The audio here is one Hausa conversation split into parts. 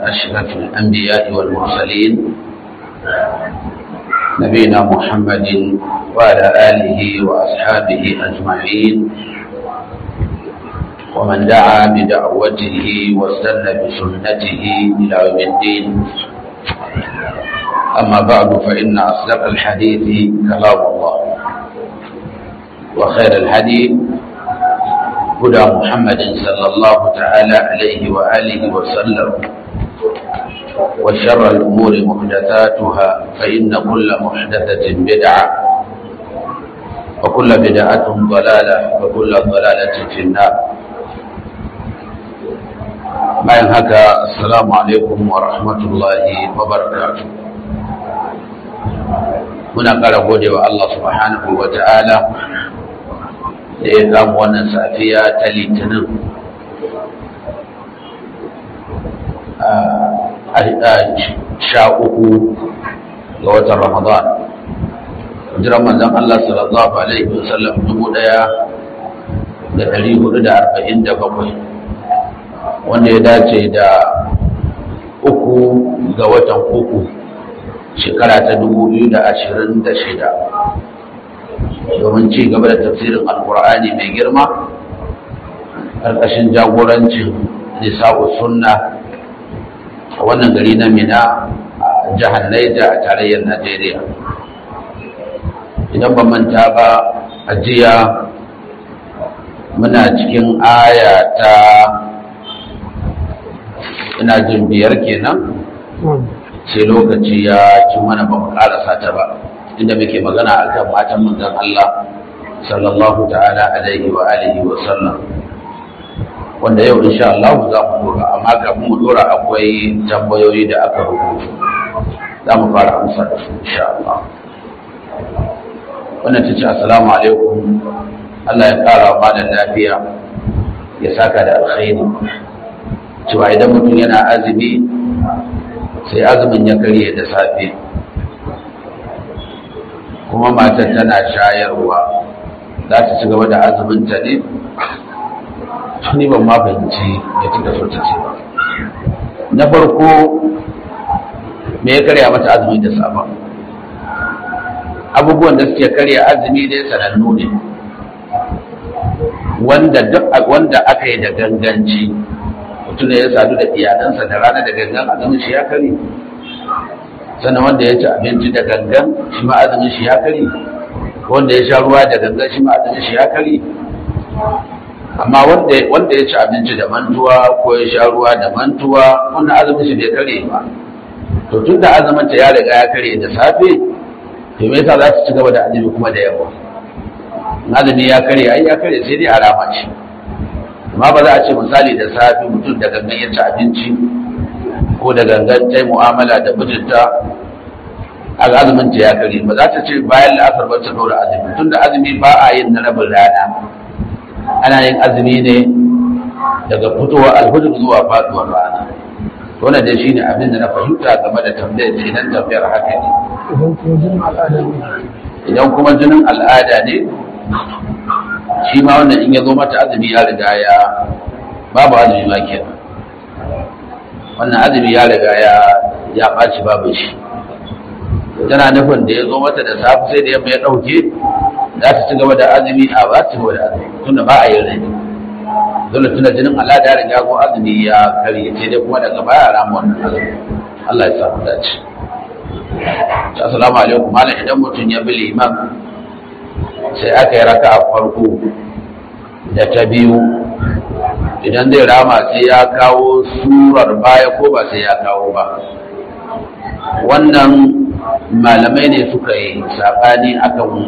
أشرف الأنبياء والمرسلين نبينا محمد وعلى آله وأصحابه أجمعين ومن دعا بدعوته واستنى بسنته إلى يوم الدين أما بعد فإن أصدق الحديث كلام الله وخير الحديث هدى محمد صلى الله تعالى عليه وآله وسلم وشر الأمور محدثاتها فإن كل محدثة بدعة وكل بدعة ضلالة وكل ضلالة في النار bayan haka assalamu alaikum wa rahmatullahi wa barakatuh muna kara gode wa Allah subhanahu wa ta'ala da ya gamu wannan safiya ta litinin sha uku ga watan ramadan jiran manzan Allah sallallahu alaihi wasallam dubu daya da dari hudu da arba'in da bakwai wanda ya dace da uku ga watan uku shekara ta dubu biyu da ashirin da shida domin ci gaba da tafsirin alkur'ani mai girma ƙarƙashin jagorancin nisa'u sunna a wannan gari na mina a jihar Naija a tarayyar najeriya idan ba manta ba a jiya muna cikin aya ta ina jin biyar kenan sai lokaci ya ci mana ba mu karasa ta ba inda muke magana akan matan manzon Allah sallallahu ta'ala alaihi wa alihi wa sallam wanda yau insha Allah za mu dora amma kafin mu dora akwai tambayoyi da aka rubuta za mu fara amsa da su insha Allah wannan ta ce assalamu alaikum Allah ya kara wa malam lafiya ya saka da alkhairi cewa idan mutum yana azumi sai azumin ya karye da safe kuma matar tana shayarwa za ta ci gaba da azuminta ne ni ban ma fahimci ya ci so ta ce ba na farko me ya karya mata azumi da safa abubuwan da suke karya azumi dai sanannu ne wanda duk wanda aka yi da ganganci mutum da ya sadu da iyalansa da rana da gangan azumin shi ya kare sannan wanda ya ci abinci da gangan shi ma azumin shi ya kare wanda ya sha ruwa da gangan shi ma azumin shi ya kare amma wanda ya ci abinci da mantuwa ko ya sha ruwa da mantuwa wannan azumin shi bai kare ba to tun da azumin ta ya riga ya kare da safe to me yasa za su ci gaba da azumi kuma da yawa azumi ya kare ai ya kare sai dai alama ce amma ba za a ce misali da safe mutum da gangan ya ci abinci ko da gangan ta yi mu'amala da mijinta azumin ta ya kare ba za ta ce bayan la'asar ba ta dora azumi tun da azumi ba a yin na rabin rana ana yin azumi ne daga fitowar alhujur zuwa faduwar rana wannan dai shine abin da na fahimta game da tambayar ce nan tambayar haka ne idan kuma jinin al'ada ne shi ma wannan in ya zo mata azumi ya riga ya babu azumi ma kenan wannan azumi ya riga ya ya ɓaci babu shi tana nufin da ya zo mata da safe sai da yamma ya ɗauke za ta ci gaba da azumi a ba ta gaba da azumi tunda ba a yi rai dole tuna jinin al'ada ya riga ko azumi ya karye sai dai kuma daga baya rama wannan azumi Allah ya samu dace assalamu alaikum malam idan mutum ya bi liman sai aka yi raka a farko da ta biyu idan zai rama sai ya kawo surar baya ko ba sai ya kawo ba wannan malamai ne suka yi saɓani akan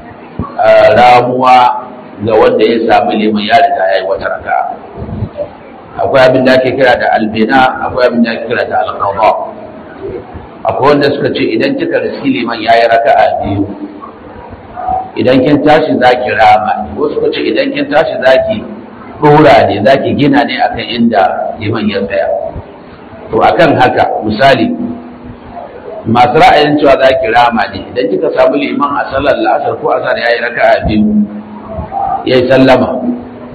ramuwa ga wanda ya sami liman ya riga ya yi wata raka akwai abin da ake kira da albina akwai abin da ake kira da alƙawa akwai wanda suka ce idan kika riski liman ya yi raka a biyu idan kin tashi za ki rama ko suka ce idan kin tashi za ki ɗora ne za ki gina ne akan inda liman ya tsaya to akan haka misali masu ra'ayin cewa za ki rama ne idan kika samu liman a sallar la'asar ko asar ya yi raka a biyu ya yi sallama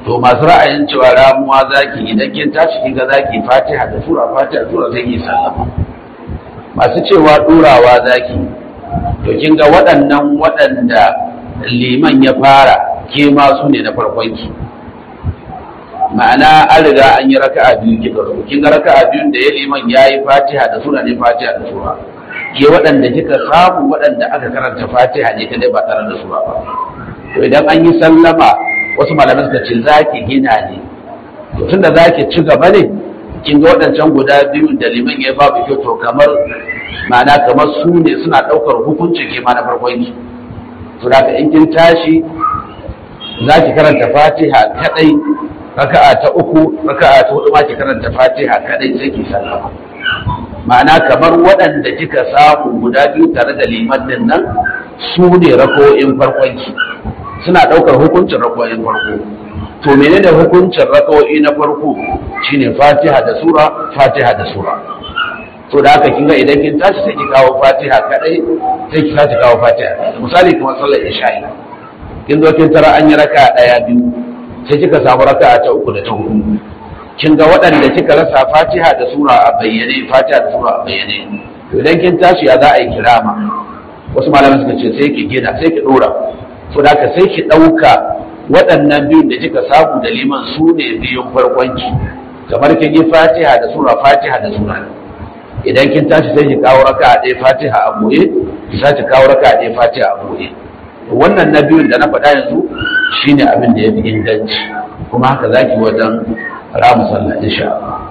to masu ra'ayin cewa ramuwa zaki idan kin tashi kin ga zaki fatiha da sura fatiha sura sai ki sallama masu cewa ɗurawa zaki to kin ga waɗannan waɗanda liman ya fara ke ma su ne na farkon ki ma'ana an riga an yi raka'a biyu kika zo kin ga raka'a biyun da ya liman yayi fatiha da sura ne fatiha da sura ke waɗanda kika samu waɗanda aka karanta fatiha ne kadai ba tare da sura ba to idan an yi sallama wasu malamai suka ce zaki gina ne to tunda zaki ci gaba ne kin ga waɗancan guda biyu da liman ya babu kyau to kamar ma'ana kamar su ne suna ɗaukar hukunci ke ma na farkon ki to da in kin tashi za ki karanta fatiha kadai raka'a ta uku raka'a ta hudu ma ki karanta fatiha kadai sai ki sallama ma'ana kamar waɗanda kika samu guda biyu tare da liman din nan su ne rako'in farkon ki suna ɗaukar hukuncin rako'in farko to menene hukuncin rako'i na farko shine fatiha da sura fatiha da sura to da haka kinga idan kin tashi sai ki kawo fatiha kadai sai ki tashi kawo fatiha misali kuma sallar isha'i kin zo kin tara an yi raka daya biyu sai kika samu raka ta uku da ta hudu kin ga waɗanda kika rasa fatiha da sura a bayyane fatiha da sura a bayyane to idan kin tashi ya za a yi kirama wasu malaman suka ce sai ki gina sai ki dora to da haka sai ki ɗauka waɗannan biyun da kika samu da liman su ne biyun farkonki kamar kin yi fatiha da sura fatiha da sura idan kin tashi sai ki kawo raka a ɗaya fatiha a boye ki sace kawo raka a ɗaya fatiha a boye wannan na biyun da na faɗa yanzu shine abin da ya fi inganci kuma haka zaki wajen ramu sallah insha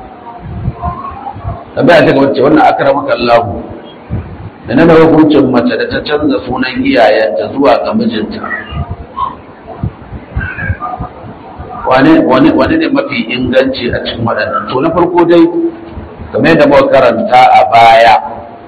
Allah ta gaba ce wannan akramaka Allah da na da hukuncin mace da ta canza sunan iyayenta zuwa ga mijinta wane ne mafi inganci a cikin waɗannan to na farko dai kamar yadda muka karanta a baya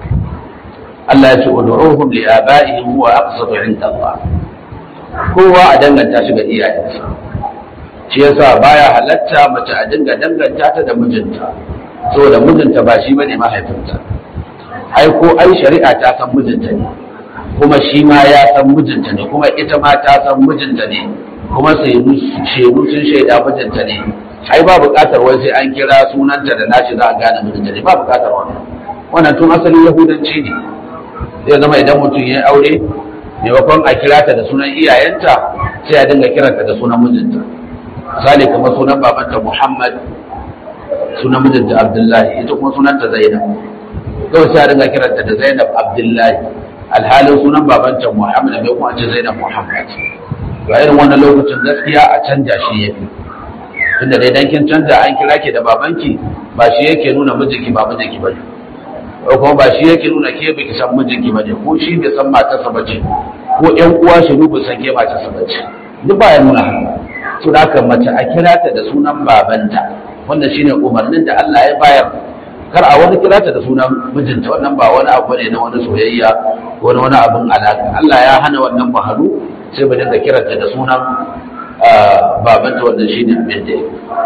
Allah ya ce ud'uhum li aba'ihim huwa aqsatu 'inda Allah kowa a danganta shi ga iyayensa shi yasa baya halatta mace a dinga danganta ta da mijinta saboda mijinta ba shi bane mahaifinta ai ko ai shari'a ta san mijinta ne kuma shi ma ya san mijinta ne kuma ita ma ta san mijinta ne kuma shaidu sun shaida mijinta ne ai ba buƙatar wai sai an kira sunanta da nashi za a gane mijinta ne ba buƙatar wannan wannan tun asalin yahudanci ne zai zama idan mutum ya aure maimakon a kira ta da sunan iyayenta sai a dinga kiranta da sunan mijinta misali kamar sunan babanta muhammad sunan mijinta abdullahi ita kuma sunanta zainab kawai sai a dinga kiranta da zainab abdullahi alhalin sunan babanta muhammad mai kuma ce zainab muhammad ga irin wannan lokacin gaskiya a canja shi ya fi tunda dai dan kin canja an kira ki da babanki ba shi yake nuna mijinki ba mijinki bane ko kuma ba shi yake nuna ke baki san mijinki bane ko shi bai san matarsa bace ko ƴan uwa shi bai san ke matarsa bace duk ba ya nuna haka to da haka mace a kira ta da sunan babanta wanda shine umarnin da Allah ya bayar kar a wani kira ta da sunan mijinta wannan ba wani abu ne na wani soyayya ko na wani abin alaka Allah ya hana wannan baharu sai ba dinga kiranta da sunan babanta wannan shine abin da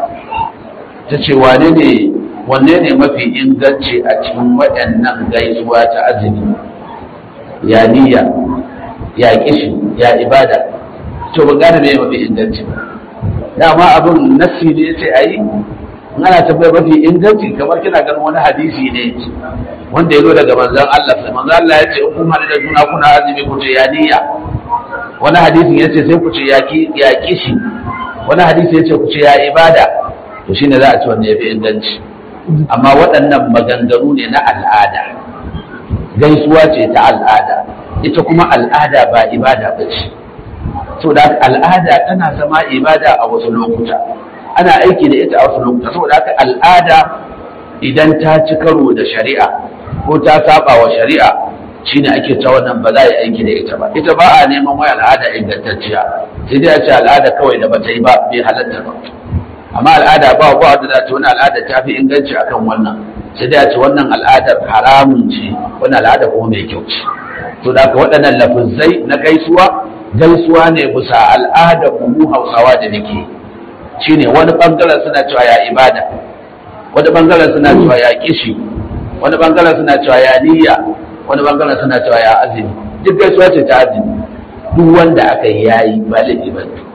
ta ce wane ne wanne ne mafi inganci a cikin waɗannan gaisuwa ta azumi ya niyya ya kishi ya ibada to ba gane me mafi inganci ba dama abin nassi ne sai a yi ana tabbai mafi inganci kamar kina ganin wani hadisi ne wanda ya zo daga manzon Allah sai manzon Allah ya ce in kun hada da juna kuna azumi ku ce ya niyya wani hadisin ya ce sai ku ce ya kishi wani hadisi ya ce ku ce ya ibada to shine za a ci wanda ya fi inganci amma waɗannan maganganu ne na al'ada gaisuwa ce ta al'ada ita kuma al'ada ba ibada ba ce saboda al'ada tana zama ibada a wasu lokuta ana aiki da ita a wasu lokuta saboda haka al'ada idan ta ci karo da shari'a ko ta saba wa shari'a shine ake ta wannan ba za a yi aiki da ita ba ita ba a neman wai al'ada ingantacciya sai dai a ce al'ada kawai da bata yi ba bai halatta ba amma al'ada ba ba wanda za ta wani al'ada ta fi inganci akan wannan sai dai a ce wannan al'adar haramun ce wannan al'ada kuma mai kyau ce to da waɗannan lafizai na gaisuwa gaisuwa ne bisa al'adar mu hausawa da nake shine wani bangaren suna cewa ya ibada wani bangaren suna cewa ya kishi wani bangaren suna cewa ya niyya wani bangaren suna cewa ya azumi duk gaisuwa ce ta azumi duk wanda aka yi yayi ba laifi ba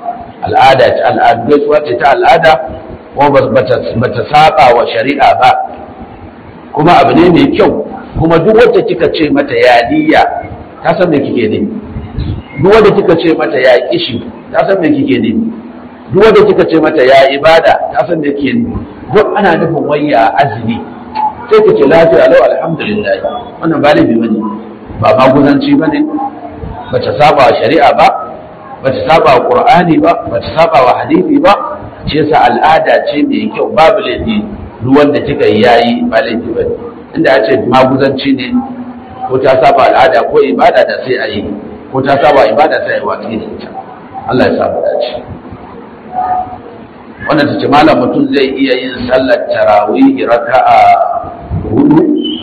al'ada ce al'adu gaisuwa ce ta al'ada kuma ba ta saba wa shari'a ba kuma abu ne mai kyau kuma duk wacce kika ce mata ya niyya ta san me kike ne duk wanda kika ce mata ya kishi ta san me kike ne duk wanda kika ce mata ya ibada ta san me kike ne duk ana nufin wayya azumi sai ka ce lafiya lau alhamdulillah wannan ba laifi bane ba maguzanci bane ba ta saba wa shari'a ba ba ta saba wa qur'ani ba ba ta saba wa hadisi ba ce sa al'ada ce mai kyau babu laifi duk wanda kika yi yayi ba laifi bane inda ya ce maguzanci ne ko ta saba al'ada ko ibada da sai a yi ko ta saba ibada sai a yi watsi da ita Allah ya saba dace wannan ta ce malam mutum zai iya yin sallar tarawih raka'a hudu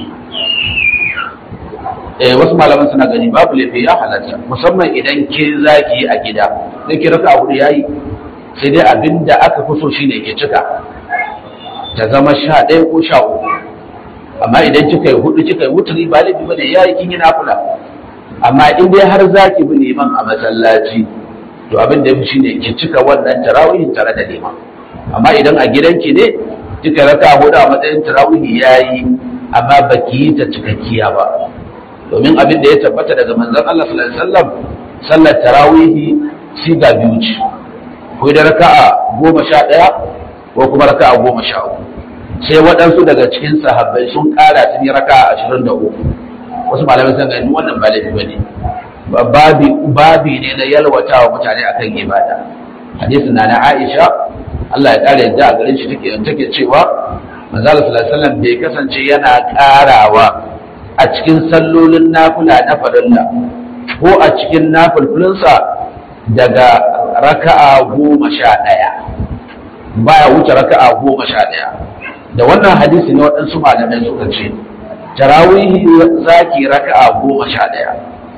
eh wasu malaman suna gani babu laifi ya halatta musamman idan ke zaki a gida sai ki raka'a hudu yayi sai dai abinda aka fi so shine ke cika ta zama sha ɗaya ko sha uku amma idan kika yi hudu kika yi wuturi ba laifi bane yayi kin yi nafila amma in dai har zaki bi liman a masallaci to abin da yafi shine ki cika wannan tarawihin tare da liman amma idan a gidanki ne kika raka hudu a matsayin tarawihi yayi amma baki yi ta cikakkiya ba domin abin da ya tabbata daga manzon Allah sallallahu alaihi wasallam sallar tarawihi siga biyu ce ko da raka'a goma sha ɗaya ko kuma raka'a goma sha uku sai waɗansu daga cikin sahabbai sun ƙara sun yi raka'a ashirin da uku wasu malamai sun gani wannan ba laifi bane babi babi ne na yalwata wa mutane akan ibada hadisin na na Aisha Allah ya ƙara yadda a garin shi take take cewa manzo Allah sallallahu alaihi wasallam bai kasance yana ƙarawa a cikin sallolin nafila na farilla ko a cikin nafilfilinsa daga raka'a goma sha ɗaya baya wuce raka'a goma sha ɗaya da wannan hadisi ne waɗansu malamai suka ce tarawihi zaki raka'a goma sha ɗaya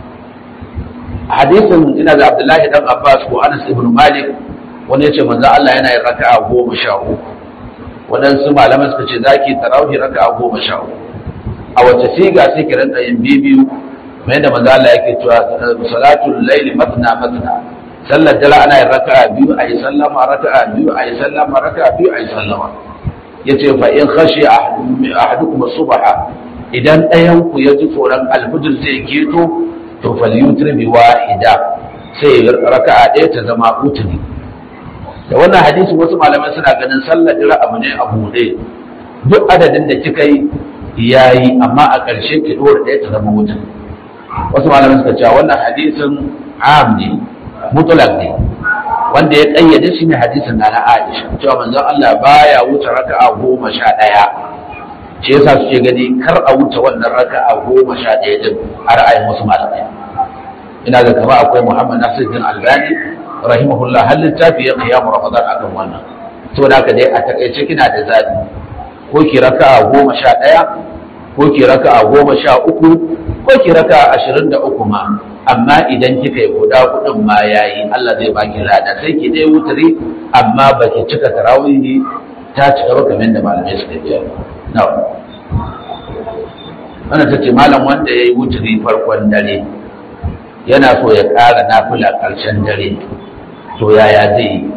hadisin ina da abdullahi dan abbas ko anas ibn malik wani ya ce manzo Allah yana yin raka'a goma sha uku waɗansu malamai suka ce zaki tarawihi raka'a goma sha uku a wace siga sai ki rinka yin bibiyu mai da manzo Allah yake cewa salatul layli matna matna sallar dare ana yin raka'a biyu ayi sallama raka'a biyu ayi sallama raka'a biyu ayi sallama yace fa in khashi ahadukum subha idan ɗayan ku ya ji tsoron alfujir zai keto to falyutir bi wahida sai raka'a ɗaya ta zama utri da wannan hadisi wasu malamai suna ganin sallar dare abu ne a buɗe duk adadin da kika yi yayi amma a ƙarshe ki dora ɗaya ta zama wuta wasu malamai suka cewa wannan hadisin am ne mutlaq ne wanda ya kayyade shi ne hadisin na Aisha cewa manzon Allah baya wuce raka'a goma sha ɗaya shi yasa suke gani kar a wuce wannan raka'a goma sha ɗaya din a ra'ayin wasu malamai ina ga kama akwai Muhammad Nasiruddin Albani rahimahullah har littafi ya qiyamu Ramadan akan wannan saboda haka dai a takaice kina da zabi ko ki raka'a goma sha ɗaya ko ki raka'a goma sha uku ko ki raka'a ashirin da uku ma amma idan kika yi guda hudun ma yayi Allah zai baki lada sai ki dai wutari amma ba ki cika tarawihi ta cika ba kamar da malamai suka biya na'am wannan tace malam wanda yayi wutari farkon dare yana so ya ƙara nafila ƙarshen dare to yaya zai yi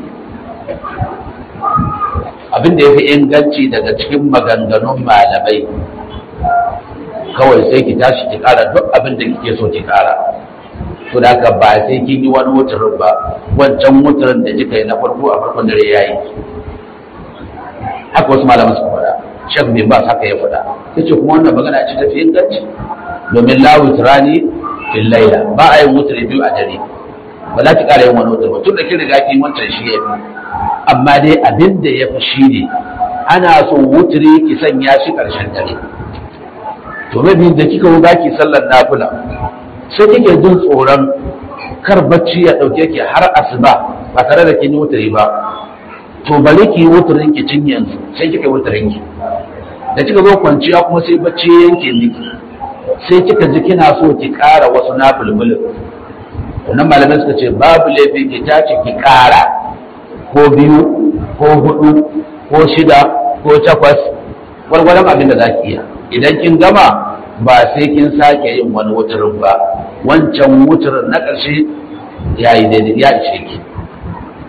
abin da ya fi inganci daga cikin maganganun malamai kawai sai ki tashi ki kara duk abin da kike so ki kara to da haka ba sai kin yi wani wutarin ba wancan wutarin da kika yi na farko a farkon dare yayi haka wasu malaman suka faɗa shek bin bas haka ya faɗa yace kuma wannan magana ce ta fi inganci domin la wutrani fil laila ba a yin wutri biyu a dare ba za ki kara yin wani wutar ba tun da kin riga kin wancan shi ya fi amma dai abin da ya fi shi ne ana so wuturi ki sanya shi ƙarshen dare to mabi da kika wuga ki sallar nafila sai kike jin tsoron kar bacci ya ɗauke ki har asuba ba tare da kin yi wuturi ba to bari ki yi wuturin ki cin yanzu sai kika yi wuturin ki da kika zo kwanciya kuma sai bacci ya yanke miki sai kika ji kina so ki ƙara wasu nafilbulin wannan malamai suka ce babu laifi ki tace ki ƙara ko biyu ko hudu ko shida ko takwas gwargwaron abin da za ki iya idan kin gama ba sai kin sake yin wani wutarin ba wancan wutarin na ƙarshe ya yi daidai ya ishe ki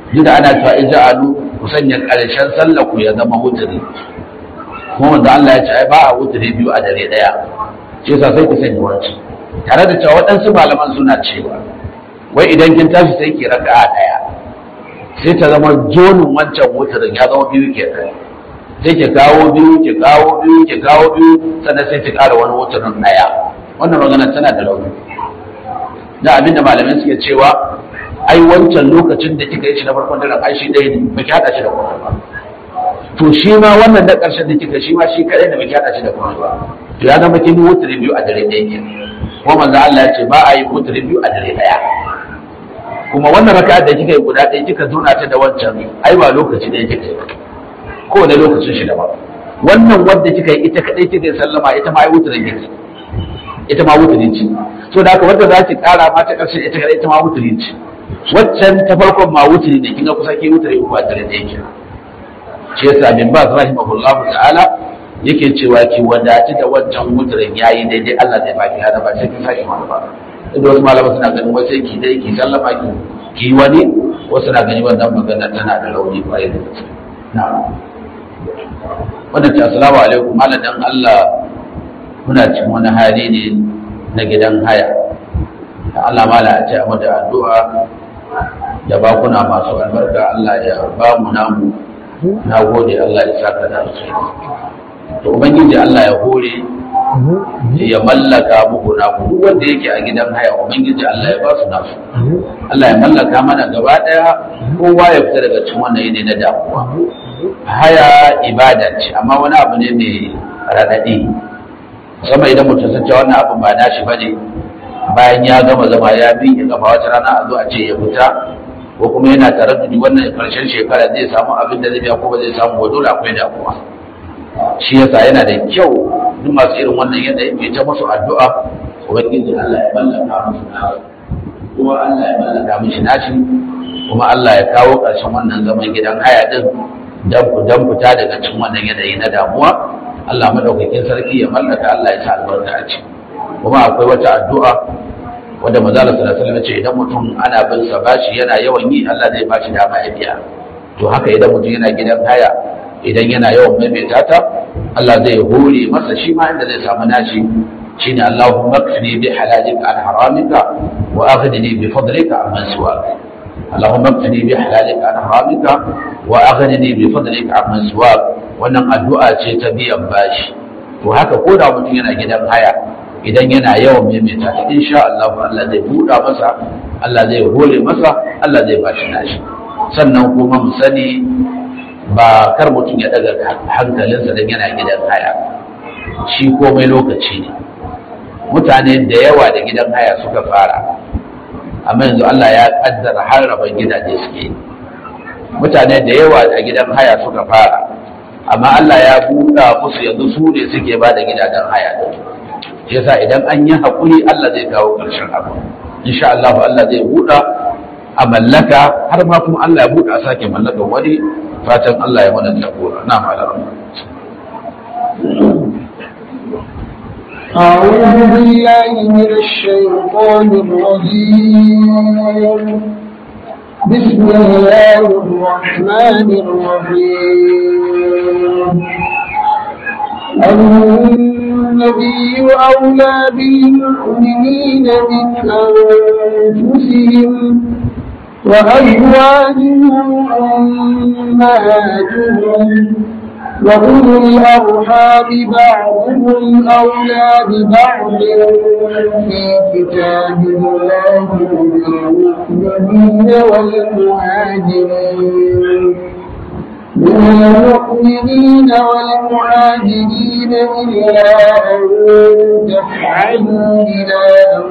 duk da ana cewa ija'alu ku sanya ƙarshen sallah ku ya zama wuturi kuma wanda Allah ya ce ai ba a wuturi biyu a dare ɗaya shi yasa sai ku sanya wancan tare da cewa waɗansu malaman suna cewa wai idan kin tashi sai ki raka'a ɗaya sai ta zama jonin wancan wuturin ya zama biyu ke sai ki kawo biyu ki kawo biyu ki kawo biyu sannan sai ki ƙara wani wuturin ɗaya wannan magana tana da rauni da abin da malamai suke cewa ai wancan lokacin da kika yi shi na farkon daren ai shi ɗaya ne ba ki haɗa shi da kuma ba to shi ma wannan da ƙarshen da kika shi ma shi kaɗai da ba ki haɗa shi da kuma ba to ya zama kin yi wuturi biyu a dare ɗaya ke kuma manzo Allah ya ce ba a yi wuturi biyu a dare ɗaya kuma wannan raka'a da kika yi guda ɗaya kika zauna ta da wancan ai ba lokaci ɗaya kika yi ko ne lokacin shi daban wannan wanda kika yi ita kaɗai kika yi sallama ita ma ai wuturin kika ita ma wuturi ce so da haka wanda za ki ƙara ma ta ƙarshen ita kaɗai ita ma wuturi ce waccan ta farkon ma wuturi ne kinga kusa ke wuturi uku a dare ɗaya ke shi yasa bin ba rahimahullahu ta'ala yake cewa ki wadaci da wancan wuturin yayi daidai Allah zai baki hada ba sai kin sake wani ba inda wasu malaman suna ganin wai sai ki dai ki sallama ki ki wani wasu na gani wannan magana tana da rauni kwarai da gaske na'am wannan ce assalamu alaikum malam dan Allah muna cikin wani hali ne na gidan haya da Allah mala a ce a da addu'a da bakuna masu albarka Allah ya ba mu namu na gode Allah ya saka da alkhairi to ubangiji Allah ya hore ya mallaka muku na duk wanda yake a gidan haya ubangiji Allah ya ba su nasu Allah ya mallaka mana gaba daya kowa ya fita daga cikin wannan yanayi na damuwa haya ibada ce amma wani abu ne mai raɗaɗi sama idan mutum sun ce wannan abin ba nashi bane bayan ya gama zama ya bi ya gama wata rana a zo a ce ya fita ko kuma yana tare da wannan karshen shekara zai samu abin da zai biya ko ba zai samu ba dole akwai damuwa shi yasa yana da kyau duk masu irin wannan yanayi mai ta musu addu'a ubangiji Allah ya mallaka musu nasu kuma Allah ya mallaka mishi nashi kuma Allah ya kawo ƙarshen wannan zaman gidan haya din dan dan fita daga cikin wannan yanayi na damuwa Allah madaukakin sarki ya mallaka Allah ya sa albarka a ciki kuma akwai wata addu'a wanda manzo Allah sallallahu alaihi wasallam ce idan mutum ana bin sa bashi yana yawan yi Allah zai bashi dama ya biya to haka idan mutum yana gidan haya idan yana yawan maimaita ta Allah zai hore masa shi ma inda zai samu nashi shine Allahumma kfini bi halalika an haramika wa aghnini bi fadlika amman siwak Allahumma kfini bi halalika an haramika wa aghnini bi fadlika amman siwak wannan addu'a ce ta biyan bashi to haka ko da mutum yana gidan haya idan yana yawan maimaita ta insha Allah Allah zai buɗa masa Allah zai hore masa Allah zai bashi nashi sannan kuma mu sani ba kar mutum ya daga hankalinsa don yana gidan haya shi komai lokaci ne mutane da yawa da gidan haya suka fara amma yanzu Allah ya kaddara har rabon gidaje suke mutane da yawa a gidan haya suka fara amma Allah ya buɗa musu yanzu su ne suke ba da gidajen haya din yasa idan an yi haƙuri Allah zai kawo ƙarshen abu insha Allah Allah zai buɗa a mallaka har ma kuma Allah ya buɗa a sake mallakan wani fatan Allah ya mana jagora na malara أعوذ بالله من الشيطان الرجيم بسم الله الرحمن الرحيم النبي أولى بالمؤمنين من أنفسهم وأزواجهم أمهاتهم وأولو الأرحام بعضهم أولى ببعض في كتاب الله للمؤمنين والمهاجرين من المؤمنين والمهاجرين إلا أن تفعلوا إلى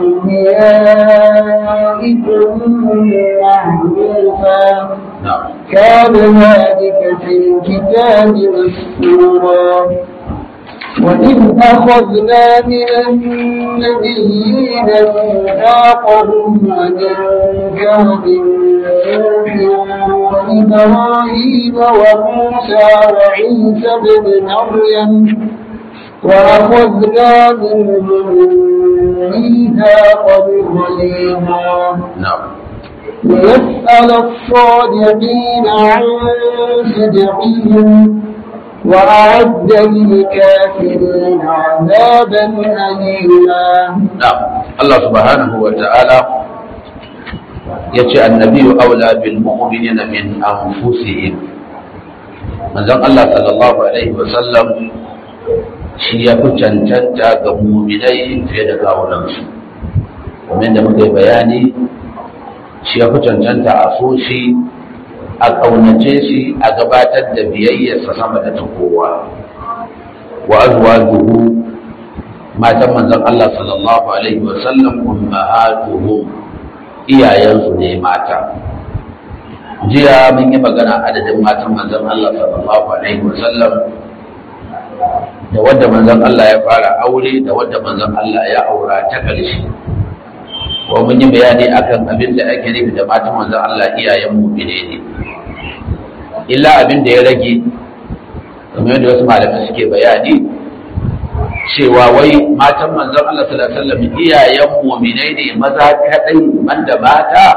أوليائكم معروفا كان ذلك في الكتاب مسطورا وإذ أخذنا من النبيين ميثاقهم ومنك ومن نوح وإبراهيم وموسى وعيسى بن مريم وأخذنا منهم ميثاقا غليظا na'am ليسأل الصادقين عن صدقهم وأعد للكافرين عذابا أليما نعم الله سبحانه وتعالى يتي النبي أولى بالمؤمنين من أنفسهم manzon Allah sallallahu alaihi wasallam shi ya fi cancanta ga muminai fiye da kawunansu kamar da muka yi bayani shi ya fi cancanta a so shi a ƙaunace shi a gabatar da biyayyarsa sama da ta kowa wa azwajuhu matan manzon Allah sallallahu alaihi wasallam ummahatuhum iyayensu ne mata jiya mun yi magana adadin matan manzon Allah sallallahu alaihi wasallam da wadda manzon Allah ya fara aure da wadda manzon Allah ya aura ta ƙarshe ko mun yi bayani akan abin da ake nufi da matan manzon Allah iyayen mu'mine ne illa abin da ya rage kamar yadda wasu malamai suke bayani cewa wai matan manzon Allah sallallahu alaihi wasallam iyayen mu'mine ne maza kadai banda mata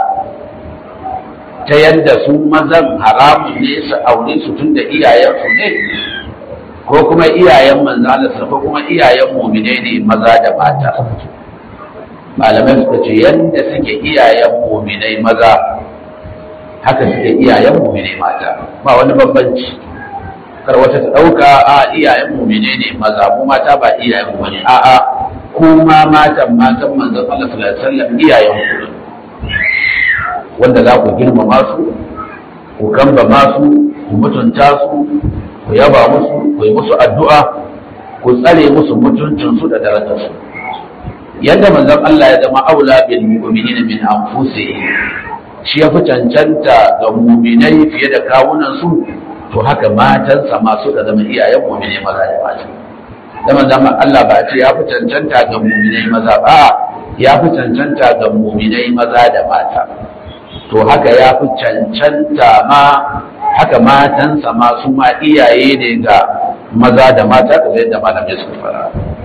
ta yadda su mazan haramun ne su aure su tun da iyayensu ne ko kuma iyayen manzalarsa ko kuma iyayen mumine ne maza da mata malamai suka ce yadda suke iyayen muminai maza haka suke iyayen muminai mata ba wani bambanci kar wata ta ɗauka a iyayen mumine ne maza mu mata ba iyayen mu ne a'a kuma matan matan manzon Allah sallallahu alaihi wasallam iyayen ku ne wanda za ku girmama su ku kamba masu ku mutunta su ku yaba musu ku yi musu addu'a ku tsare musu mutuncinsu da darajarsu yadda manzon Allah ya zama aula bil mu'minin min anfusihim shi ya fi cancanta ga mu'minai fiye da kawunan su to haka matansa ma suka zama iyayen mu'minai maza da mata da manzon Allah ba ce ya fi cancanta ga mu'minai maza ba ya fi cancanta ga mu'minai maza da mata to haka ya fi cancanta ma haka matansa ma su ma iyaye ne ga maza da mata da zai da malamai suka fara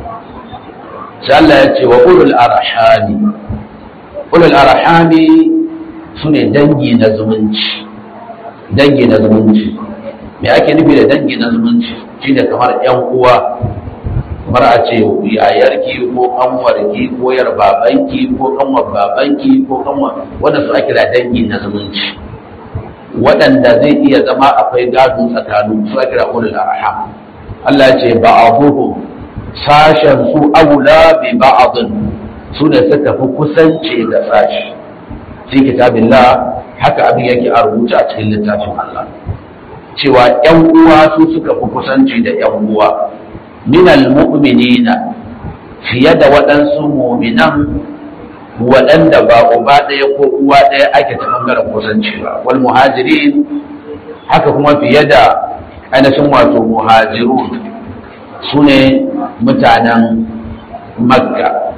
sai Allah ya ce wa ulul arhami ulul arhami su ne dangi na zumunci dangi na zumunci me ake nufi da dangi na zumunci shine kamar yan uwa kamar a ce yayarki ko kanwarki ko yar babanki ko kanwar babanki ko kanwar wanda su ake da dangi na zumunci waɗanda zai iya zama akwai gado tsakanin su ake da ulul arham Allah ce ba'aduhu sashen su aula bi ba'adun su da suka fi kusanci da sashi fi kitabillah haka abin yake a rubuta a cikin littafin Allah cewa ƴan uwa su suka fi kusanci da ƴan uwa minal mu'minina fiye da waɗansu mu'minan waɗanda ba uba ɗaya ko uwa ɗaya ake ta ɓangaren kusanci ba wal muhajirin haka kuma fiye da ainihin wato muhajirun su ne mutanen makka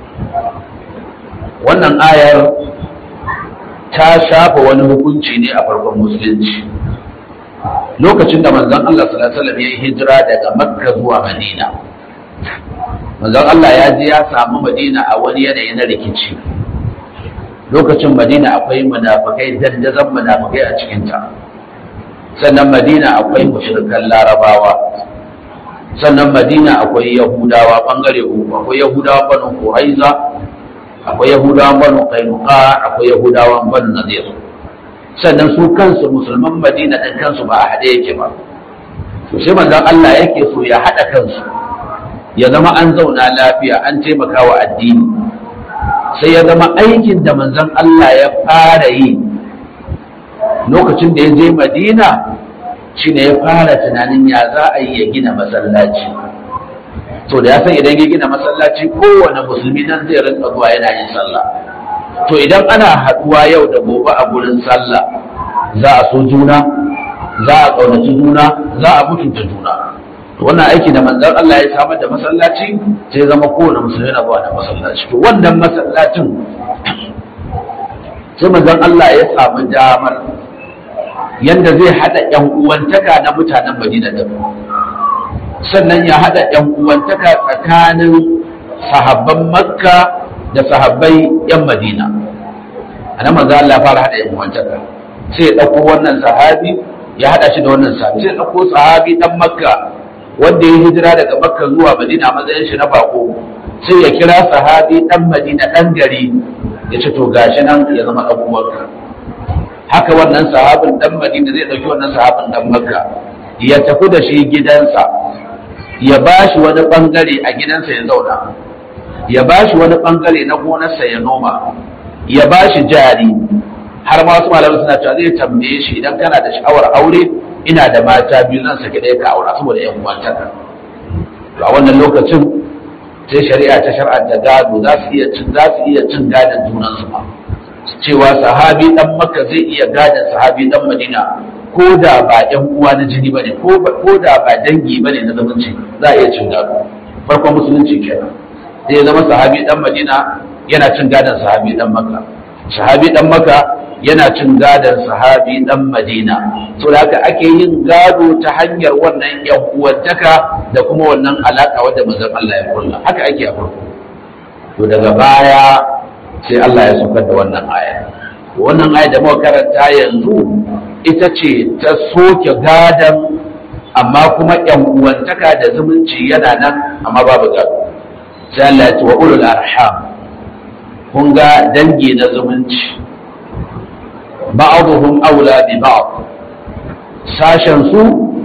wannan ayar ta shafa wani hukunci ne a farkon musulunci lokacin da manzon Allah sallallahu alaihi wasallam ya yi hijira daga makka zuwa madina manzon Allah ya je ya samu madina a wani yanayi na rikici lokacin madina akwai munafikai dandazon munafikai a cikinta sannan madina akwai mushrikan larabawa sannan madina akwai yahudawa bangare uku akwai yahudawa banu quraiza akwai yahudawa banu qainuqa akwai yahudawa banu nadir sannan su kansu musulman madina ɗin kansu ba a haɗe yake ba to sai manzon Allah yake so ya haɗa kansu ya zama an zauna lafiya an taimaka wa addini sai ya zama aikin da manzon Allah ya fara yi lokacin da ya je madina shine ya fara tunanin ya za a yi ya gina masallaci to da ya san idan ya gina masallaci kowane musulmi nan zai rinka zuwa yana yin sallah to idan ana haɗuwa yau da gobe a gurin sallah za a so juna za a ƙaunaci juna za a mutunta juna to wannan aiki da manzon Allah ya samar da masallaci sai zama kowane musulmi na zuwa da masallaci to wannan masallacin sai manzon Allah ya samu damar yanda zai haɗa ƴan uwantaka na mutanen Madina da sannan ya haɗa ƴan uwantaka tsakanin sahabban Makka da sahabbai 'yan madina a nan manzo Allah fara hada yan uwantaka sai ya dauko wannan sahabi ya hada shi da wannan sahabi sai ya dauko sahabi dan makka wanda ya hijira daga makka zuwa madina a matsayin shi na bako sai ya kira sahabi dan madina dan gari ya ce to gashi nan ya zama dan uwanka haka wannan sahabin dan madina zai dauki wannan sahabin dan makka ya tafi da shi gidansa ya bashi wani bangare a gidansa ya zauna ya bashi wani bangare na gonarsa ya noma ya bashi jari har ma wasu malamai suna cewa zai tambaye shi idan kana da sha'awar aure ina da mata biyu zan saki ɗaya ka aura saboda yan uwantaka a wannan lokacin sai shari'a ta shar'anta gado za su iya cin za su iya cin gadon junansu ba cewa sahabi dan makka zai iya gadon sahabi dan madina ko da ba yan uwa na jini bane ko ko da ba dangi bane na zumunci za a iya cin gado farkon musulunci kenan zai zama sahabi dan madina yana cin gadon sahabi dan makka sahabi dan makka yana cin gadon sahabi dan madina so da haka ake yin gado ta hanyar wannan yan uwantaka da kuma wannan alaka wadda manzon Allah ya kulla haka ake a farko to daga baya sai Allah ya saukar da wannan aya wannan aya da muka karanta yanzu ita ce ta soke gadon amma kuma yan uwantaka da zumunci yana nan amma babu gado sai Allah ya ce wa ulul arham kun ga dangi na zumunci ba'aduhum aula bi ba'd sashen su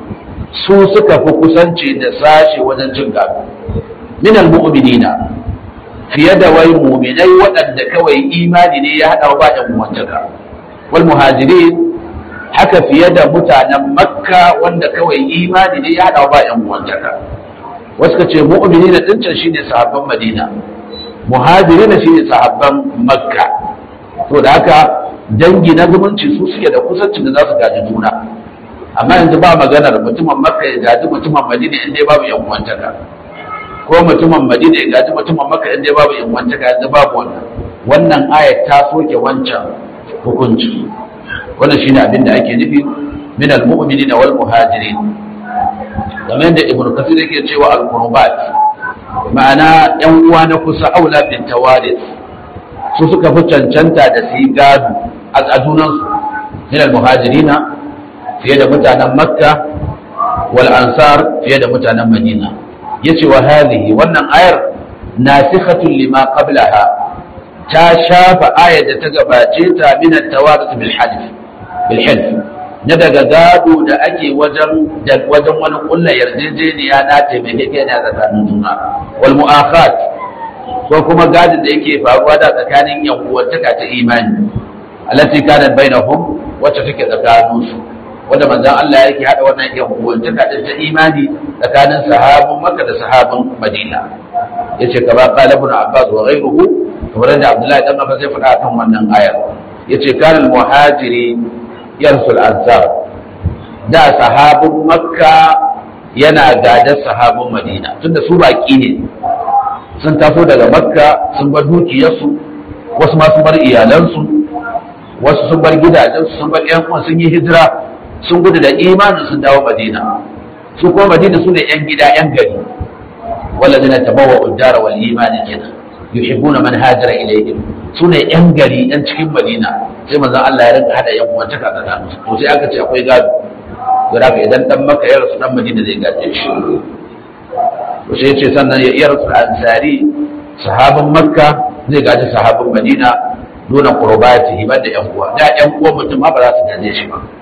su suka fi kusanci da sashe wajen cin gado min almu'minina fiye da wai mu'minai waɗanda kawai imani ne ya haɗa ba da muwantaka wal muhajirin haka fiye da mutanen makka wanda kawai imani ne ya haɗa ba da muwantaka wasu ka ce mu'minina din can shine sahabban madina muhajirina shine sahabban makka to da haka dangi na zumunci su suke da kusancin da za su gaji juna amma yanzu ba maganar mutumin makka ya gaji mutumin madina in dai babu yan uwantaka ko mutumin madina ya gaji mutumin makka in dai babu yan uwantaka yanzu babu wannan wannan ayat ta soke wancan hukunci wannan shine abin da ake nufi min almu'minina wal muhajirin kamar yadda ibnu kasir yake cewa al-qurbat ma'ana yan uwa na kusa aula bin tawaris su suka fi cancanta da su yi gado a junansu min al-muhajirina fiye da mutanen makka wal ansar fiye da mutanen madina yace wa hadhihi wannan ayar nasikhatun lima qablaha ta shafa ayar da ta gabace ta min at-tawarus bil half bil half na daga gado da ake wajen wajen wani kullu yarjejeniya na taimakekeniya tsakanin juna wal mu'akhat ko kuma gadin da yake faruwa da tsakanin yan uwantaka ta imani allati kanat bainahum wacce take tsakanin su wanda manzon Allah yake hada wannan yan uwantaka din ta imani tsakanin sahabun Makka da sahabun Madina yace kaba qala ibn Abbas wa ghayruhu kamar da Abdullahi dan Abbas ya faɗa kan wannan ayar yace kana muhajiri yarsul ansar da sahabun Makka yana gadar sahabun Madina tunda su baki ne sun taso daga makka sun bar dukiyarsu wasu ma sun bar iyalansu wasu sun bar gidajensu sun bar yan sun yi hijira sun gudu da imanin sun dawo madina su kuma madina su ne yan gida yan gari walladina tabawa uddara wal imani kenan yuhibbuna man hajara ilayhim su ne yan gari yan cikin madina sai manzon Allah ya rinka hada yan uwantaka tsakanin su to sai aka ce akwai gado don haka idan dan makka ya rasu dan madina zai gaje shi to sai ce sannan ya iya rasu ansari sahabin makka zai gaji sahabin madina nuna qurbati hibar da yan uwa da yan uwan mutum ma ba za su gaje shi ba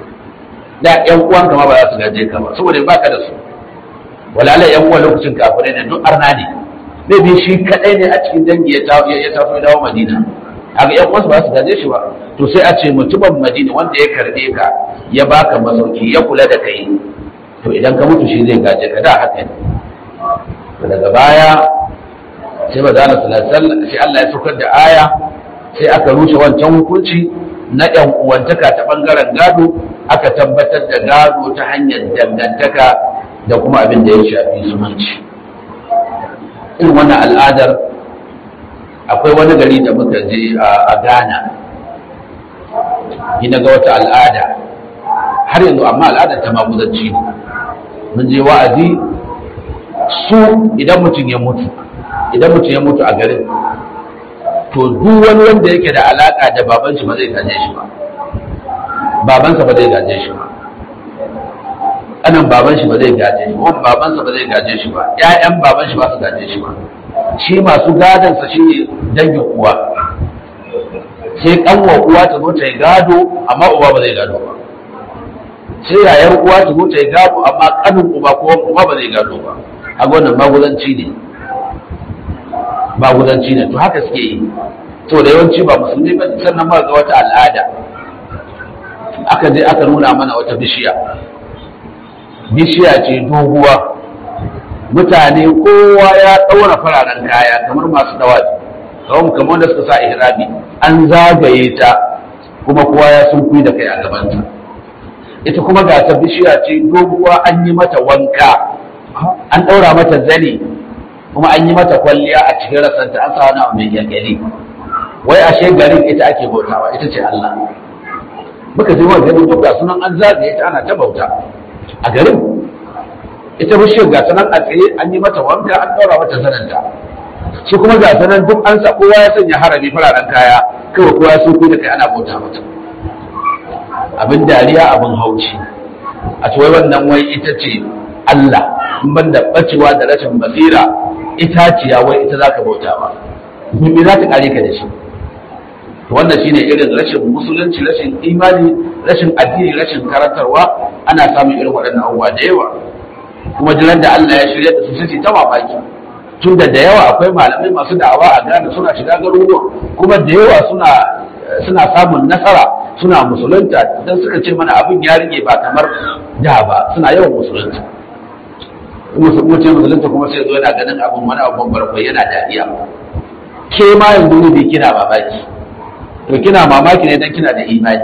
da yan uwan ka ma ba za su gaje ka ba saboda ba ka da su walala yan uwan lokacin kafirai ne duk arna ne zai bi shi kadai ne a cikin dangi ya taso ya taso ya dawo madina haka yan uwansa ba su gaje shi ba to sai a ce mutumin madina wanda ya karbe ka ya baka masauki ya kula da kai to idan ka mutu shi zai gaje ka da haka ne daga baya sai ba za sai Allah ya saukar da aya sai aka rushe wancan hukunci na yan uwantaka ta bangaren gado aka tabbatar da gado ta hanyar dangantaka da kuma abin da ya shafi zumunci irin wannan al'adar akwai wani gari da muka je a ghana ina ga wata al'ada har yanzu amma al'adar ta maguzanci ne mun je wa'azi su idan mutum ya mutu idan mutum ya mutu a garin to duk wani wanda yake da alaka da baban shi ba zai gaje shi ba babansa ba zai gaje shi ba anan baban shi ba zai gaje shi ba babansa ba zai gaje shi ba ƴaƴan baban shi ba su gaje shi ba shi masu gadon sa shine dangin uwa sai kanwa uwa ta zo ta yi gado amma uba ba zai gado ba sai yayar uwa ta zo ta yi gado amma kanin uba ko uba ba zai gado ba a wannan maguzanci ne maguzanci ne to haka suke yi to da yawanci ba musulmi ba sannan ba ga wata al'ada aka je aka nuna mana wata bishiya bishiya ce doguwa mutane kowa ya ɗaura fararen kaya kamar masu dawafi kawai kamar da suka sa ihrami an zagaye ta kuma kowa ya sun da kai a gabanta ita kuma ga ta bishiya ce doguwa an yi mata wanka an ɗaura mata zane kuma an yi mata kwalliya a cikin rasanta an sa wani mai yankali wai ashe garin ita ake bautawa ita ce Allah muka je wani ganin duk sunan an zagaye ta ana ta bauta a garin ita bishiyar ga ta nan a tsaye an yi mata wanka an ɗaura mata zananta shi kuma ga ta nan duk an sa kowa ya sanya harami fararen kaya kawai kowa sun da kai ana bauta mata abin dariya abin hauci a wai wannan wai ita ce Allah in ban da bacewa da rashin basira itaciya wai ita za ka bauta ba me za ta kare ka da shi wannan shine irin rashin musulunci rashin imani rashin addini rashin karantarwa ana samun irin waɗannan abubuwa da yawa kuma jiran da Allah ya shirya da su sai ta mamaki tun da da yawa akwai malamai masu da'awa a Ghana suna shiga garuruwa kuma da yawa suna suna samun nasara suna musulunta dan suka ce mana abin ya rike ba kamar da ba suna yawan musulunta musulunci musulunta kuma sai zo yana ganin abin wani abin barkwai yana dariya ke ma yanzu ne kina mamaki to kina mamaki ne dan kina da imani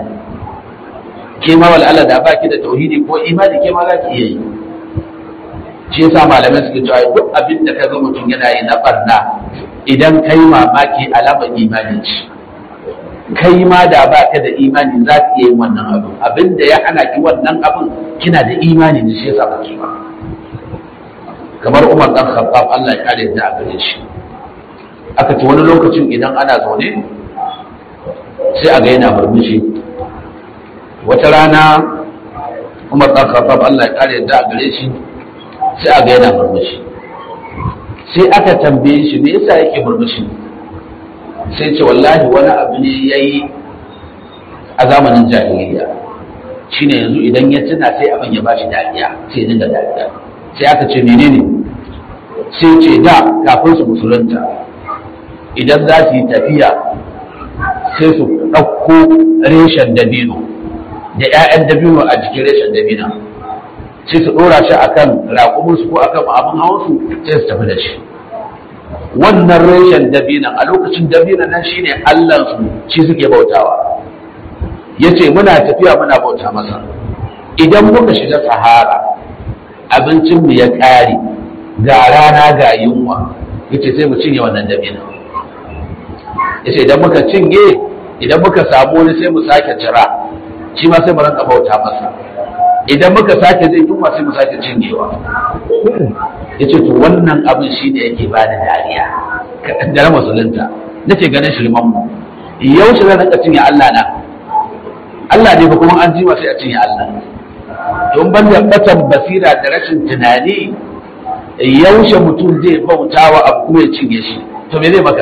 ke ma wal Allah da baki da tauhidi ko imani ke ma za ki iya yi shi yasa malamai suke cewa duk abin da kaga mutum yana yi na barna idan kai mamaki alamar imani ce kai ma da baka da imani za ki iya yin wannan abin abin da ya hana ki wannan abin kina da imani ne shi yasa ba ki ba kamar Umar dan Khattab Allah ya kare da a gare shi aka ce wani lokacin idan ana zaune sai a ga yana murmushi wata rana umar ɗan khattab Allah ya kare da a gare shi sai a ga yana murmushi sai aka tambaye shi me yasa yake murmushi sai ce wallahi wani abu ne yayi a zamanin jahiliya shine yanzu idan ya tuna sai abin ya bashi dariya sai ya dinga dariya sai aka ce menene sai ce da kafin su musulunta idan za su yi tafiya sai su ɗauko reshen dabino da 'ya'yan dabino a jikin reshen dabina sai su ɗora shi akan raƙuminsu ko akan abin hawansu sai su tafi da shi wannan reshen dabinan a lokacin dabinan nan shine allansu shi suke bautawa ya ce muna tafiya muna bauta masa idan muka shiga sahara abincinmu ya ƙare ga rana ga yunwa ya ce sai mu cinye wannan dabinan ya ce idan muka cinye idan muka samu wani sai mu sake cira shi ma sai mu ranka bauta masa idan muka sake zai yunwa sai mu sake cinyewa ya ce to wannan abin shi ne yake ba da dariya da na musulunta nake ganin shirman mu yau shi zan ranka cinye Allah na Allah ne ba kuma an jima sai a cinye Allah don ban da batan basira da rashin tunani yaushe mutum zai bautawa abu kuma ya cinye shi to me zai maka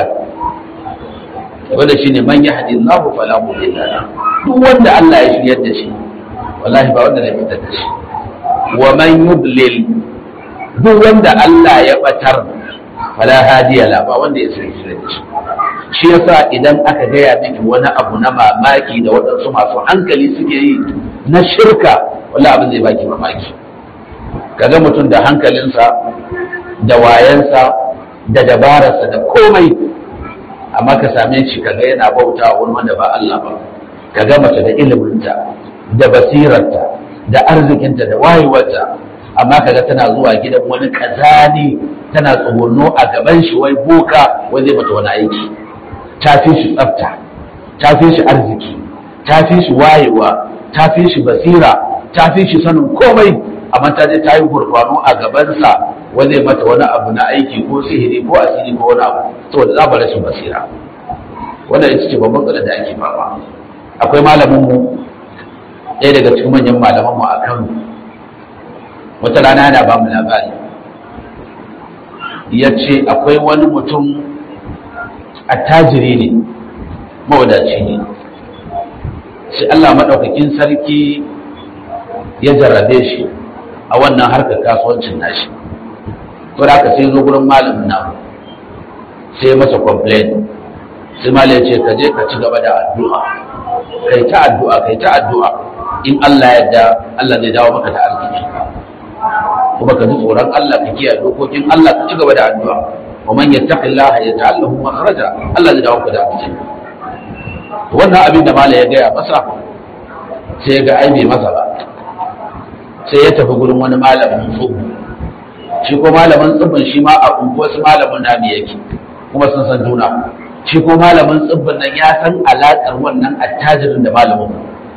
wanda shine man yahdi Allahu fala mudilla lahu duk wanda Allah ya shiryar da shi wallahi ba wanda zai fitar da shi wa man yudlil duk wanda Allah ya batar fala hadiya la ba wanda ya shiryar da shi shi yasa idan aka gaya miki wani abu na mamaki da waɗansu masu hankali suke yi na shirka wallahi abin zai baki mamaki kaga mutum da hankalinsa da wayansa da dabararsa da komai amma ka same shi kaga yana bauta wani wanda ba Allah ba kaga mace da iliminta da basirarta da arzikinta da wayewarta amma kaga tana zuwa gidan wani kazani tana tsogono a gaban shi wai boka wai zai mata wani aiki ta fi shi tsafta ta fi shi arziki ta fi shi wayewa ta fi shi basira ta fi shi sanin komai amma ta je ta yi gurfano a gabansa wai zai mata wani abu na aiki ko sihiri ko asiri ko wani abu saboda za ba rashin basira wannan ita ce babban matsalar da ake fama akwai malamin mu ɗaya daga cikin manyan malaman mu a Kano wata rana yana ba mu labari ya ce akwai wani mutum attajiri ne mawadaci ne sai Allah maɗaukakin sarki ya jarrabe shi a wannan harkar kasuwancin nashi to da aka sai zo gurin malamin na sai masa complain sai malam ya ce ka je ka ci gaba da addu'a kai ta addu'a kai ta addu'a in Allah ya yarda Allah zai dawo maka da arziki kuma ka ji tsoron Allah ka kiyaye dokokin Allah ka ci gaba da addu'a wa man yattaqillaha yaj'al lahu makhraja Allah zai dawo maka da arziki wannan abin da malam ya gaya masa sai ya ga ai bai masa ba sai ya tafi gurin wani malamin tsubu shi ko malamin tsubin shi ma a unguwarsu malamin nami yake kuma sun san juna shi ko malamin tsibbin nan ya san alaƙar wannan attajirin da malamin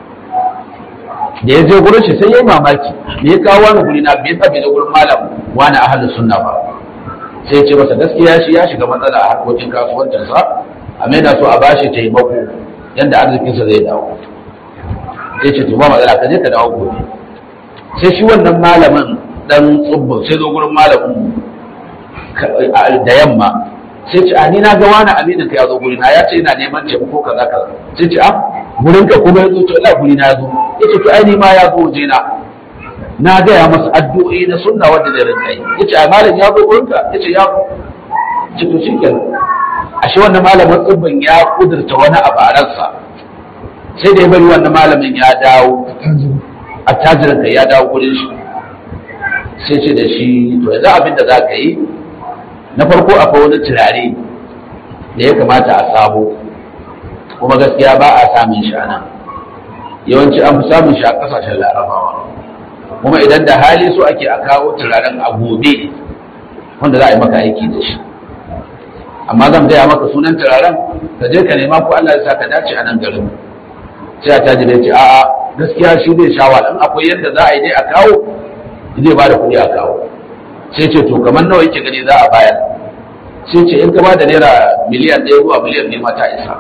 da ya je gurin shi sai ya yi mamaki me ya kawo wani guri na bai tafi da gurin malam wani ahalin sunna ba sai ya ce masa gaskiya shi ya shiga matsala a harkokin kasuwancinsa amma yana so a bashi taimako yadda arzikinsa zai dawo sai ce to ba matsala ka je ka dawo gobe sai shi wannan malamin dan tsubbin sai zo gurin malamin da yamma sai ce a ni na ga wani aminin ka ya zo gurina ya ce ina neman taimako kaza kaza sai ce a gurin ka kuma ya zo to ina gurina ya zo ya ce to ai ni ma ya zo waje na na gaya masa addu'o'i na sunna wanda da rinka yi ya ce a malam ya zo gurin ka ya ce ya ce to shi kenan ashe wannan malamin tsibbin ya kudurta wani abu a ransa sai da ya bari wannan malamin ya dawo attajirin ka ya dawo gurin shi sai ce da shi to yanzu abin da za ka yi na farko akwai wani turare da ya kamata a sabo kuma gaskiya ba a samun shi a nan yawanci an fi samun shi a ƙasashen larabawa kuma idan da hali so ake a kawo turaren a gobe wanda za a yi maka aiki da shi amma zan gaya maka sunan turaren ka je ka nema ko Allah ya sa ka dace a nan garin sai a tajire ce a'a gaskiya shi zai sha wahala akwai yadda za a yi dai a kawo zai ba da kuɗi a kawo sai ce to kamar nawa yake gani za a bayar sai ce in ka ba da naira miliyan ɗaya zuwa miliyan ne mata isa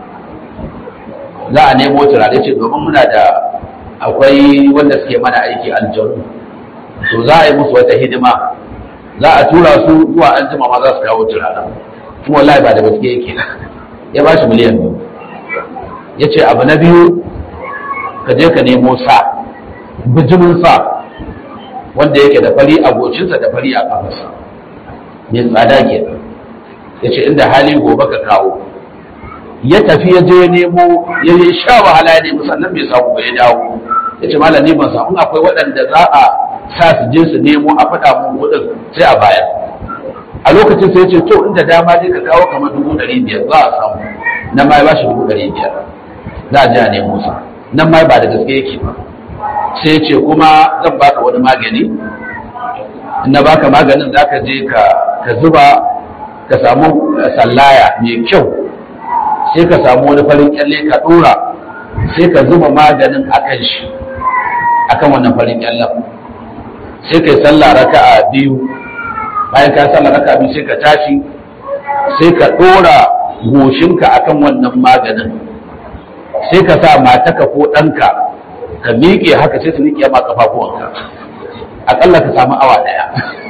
za a nemo turare ce domin muna da akwai wanda suke mana aiki aljanu to za a yi musu wata hidima za a tura su zuwa an jima ma za su kawo turaren kuma wallahi ba da gaske yake ya ba shi miliyan biyu ya ce abu na biyu ka je ka nemo sa bijimin sa wanda yake da fari a gocinsa da fari a kafarsa mai tsada ke ya ce inda hali gobe ka kawo ya tafi ya je nemo ya yi sha wahala ya nemi sannan bai samu ba ya dawo ya ce malam ne ban samu akwai waɗanda za a sa su je su nemo a faɗa mun kuɗin sai a bayar a lokacin sai ya ce to inda dama dai ka kawo kamar dubu ɗari biyar za a samu nan ma ya ba shi dubu ɗari biyar za a je a nemo sa nan ma ba da gaske yake ba sai ce kuma zan baka wani magani in na baka maganin za ka je ka zuba ka samu sallaya mai kyau sai ka samu wani farin kyalle ka dora sai ka zuba maganin a kan shi a kan wannan farin kyallen sai ka yi sallah raka'a biyu bayan ka sallah raka'a biyu sai ka tashi sai ka dora goshinka akan wannan maganin sai ka sa mataka ko ɗanka ka miƙe haka sai su miƙe ma kafafuwanka aƙalla ka samu awa ɗaya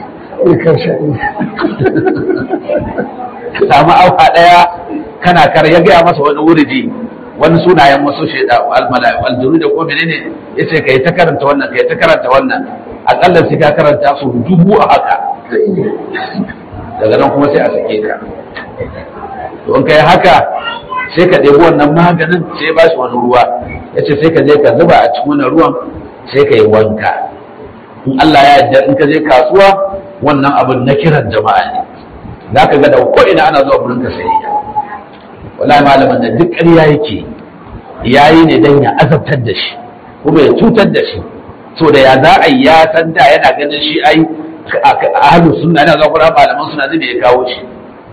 ka samu awa ɗaya kana kar ya gaya masa wani wuridi wani sunayen wasu shaida aljuru da ko menene ya ce ka yi ta karanta wannan ka yi ta karanta wannan aƙalla sai ka karanta su dubu a haka daga nan kuma sai a sake ka to in ka yi haka sai ka ɗebi wannan maganin sai ba shi wani ruwa ya ce sai ka je ka zuba a cikin wannan ruwan sai ka yi wanka in Allah ya yarda in ka je kasuwa wannan abin na kiran jama'a ne za ka ga da ko ina ana zuwa gurin ka sayayya wallahi malamin da duk ƙarya yake yayi ne dan ya azabtar da shi kuma ya cutar da shi so da ya za a yi ya san da yana ganin shi ai ahlus sunna yana zuwa gurin malaman suna zai ya kawo shi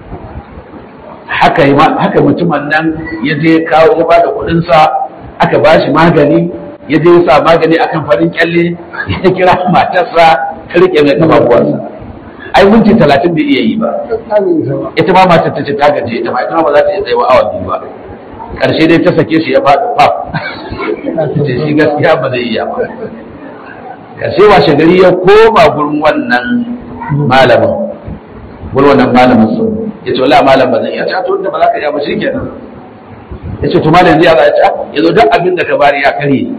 haka haka mutumin nan ya je kawo ya bada kuɗin sa aka ba shi magani ya je ya sa magani akan farin kyalle ya kira matarsa ta rike mai kafafuwarsa ai minti talatin bai iya yi ba ita ma matar ta ce ta gaje ita ma ita ma ba za ta iya tsayawa awa biyu ba karshe dai ta sake shi ya faɗi faf ce shi gaskiya ba zai iya ba karshe washe gari ya koma gurin wannan malamin gurin wannan malamin su ya ce wala malam ba zan iya ta to da ba za ka iya ba shi kenan ya ce to malam zai ya ce ya zo duk abin da ka bari ya karye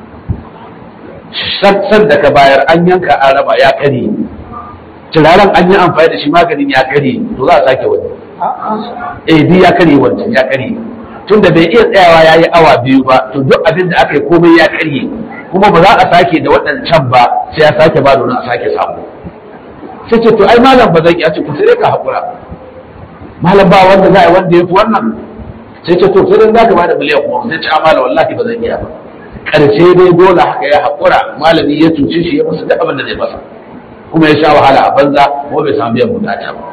san da ka bayar an yanka an raba ya karye turaren an yi amfani da shi maganin ya karye to za a sake wani eh bi ya karye wancan ya karye tun da bai iya tsayawa ya yi awa biyu ba to duk abin da aka yi komai ya karye kuma ba za a sake da waɗancan ba sai ya sake ba domin a sake samu sai ce to ai malam ba zan iya ce ku sai ka haƙura malam ba wanda za a yi wanda ya fi wannan sai ce to sai dai za ka ba da miliyan kuma sai ce a malam wallahi ba zan iya ba ƙarshe dai dole haka ya haƙura malami ya cuce shi ya masa duk abin da zai masa kuma ya sha wahala a banza kuma bai samu biyan bukata ba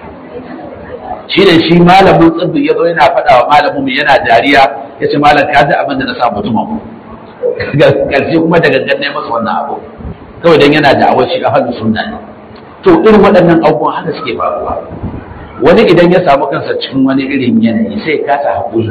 shi ne shi malamin tsibbi ya zo yana faɗa wa malamin yana dariya ya ce malam ka ji abin da na sa mutumin ƙarshe kuma da gangan ne masa wannan abu kawai dan yana da awar shi a halin sunna ne to irin waɗannan abubuwan haka suke faruwa wani idan ya samu kansa cikin wani irin yanayi sai ya kasa haƙuri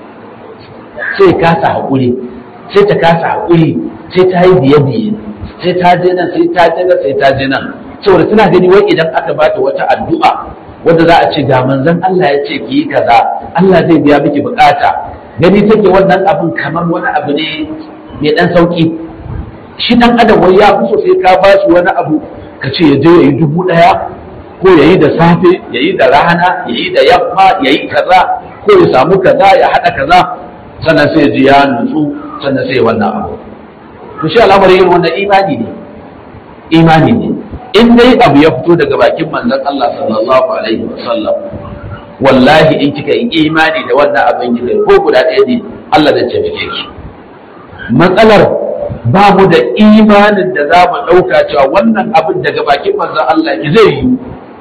sai ya kasa haƙuri sai ta kasa haƙuri sai ta yi biye-biye sai ta je nan sai ta je nan sai ta je nan saboda tana gani wai idan aka bata wata addu'a wanda za a ce ga manzon Allah ya ce ki yi kaza Allah zai biya miki bukata gani take wannan abin kamar wani abu ne mai dan sauki shi dan adam wai ya fi so sai ka ba shi wani abu ka ce ya je ya yi dubu daya ko ya yi da safe ya yi da rana ya yi da yamma ya yi kaza ko ya samu kaza ya haɗa kaza sannan sai ya ji ya nutsu sannan sai wannan abu to shi al'amari yin wannan imani ne imani ne in dai abu ya fito daga bakin manzon Allah sallallahu alaihi wasallam wallahi in kika yi imani da wannan abin kika yi ko guda ɗaya ne Allah zai taimake ki matsalar ba mu da imanin da za mu ɗauka cewa wannan abin daga bakin manzon Allah ki zai yi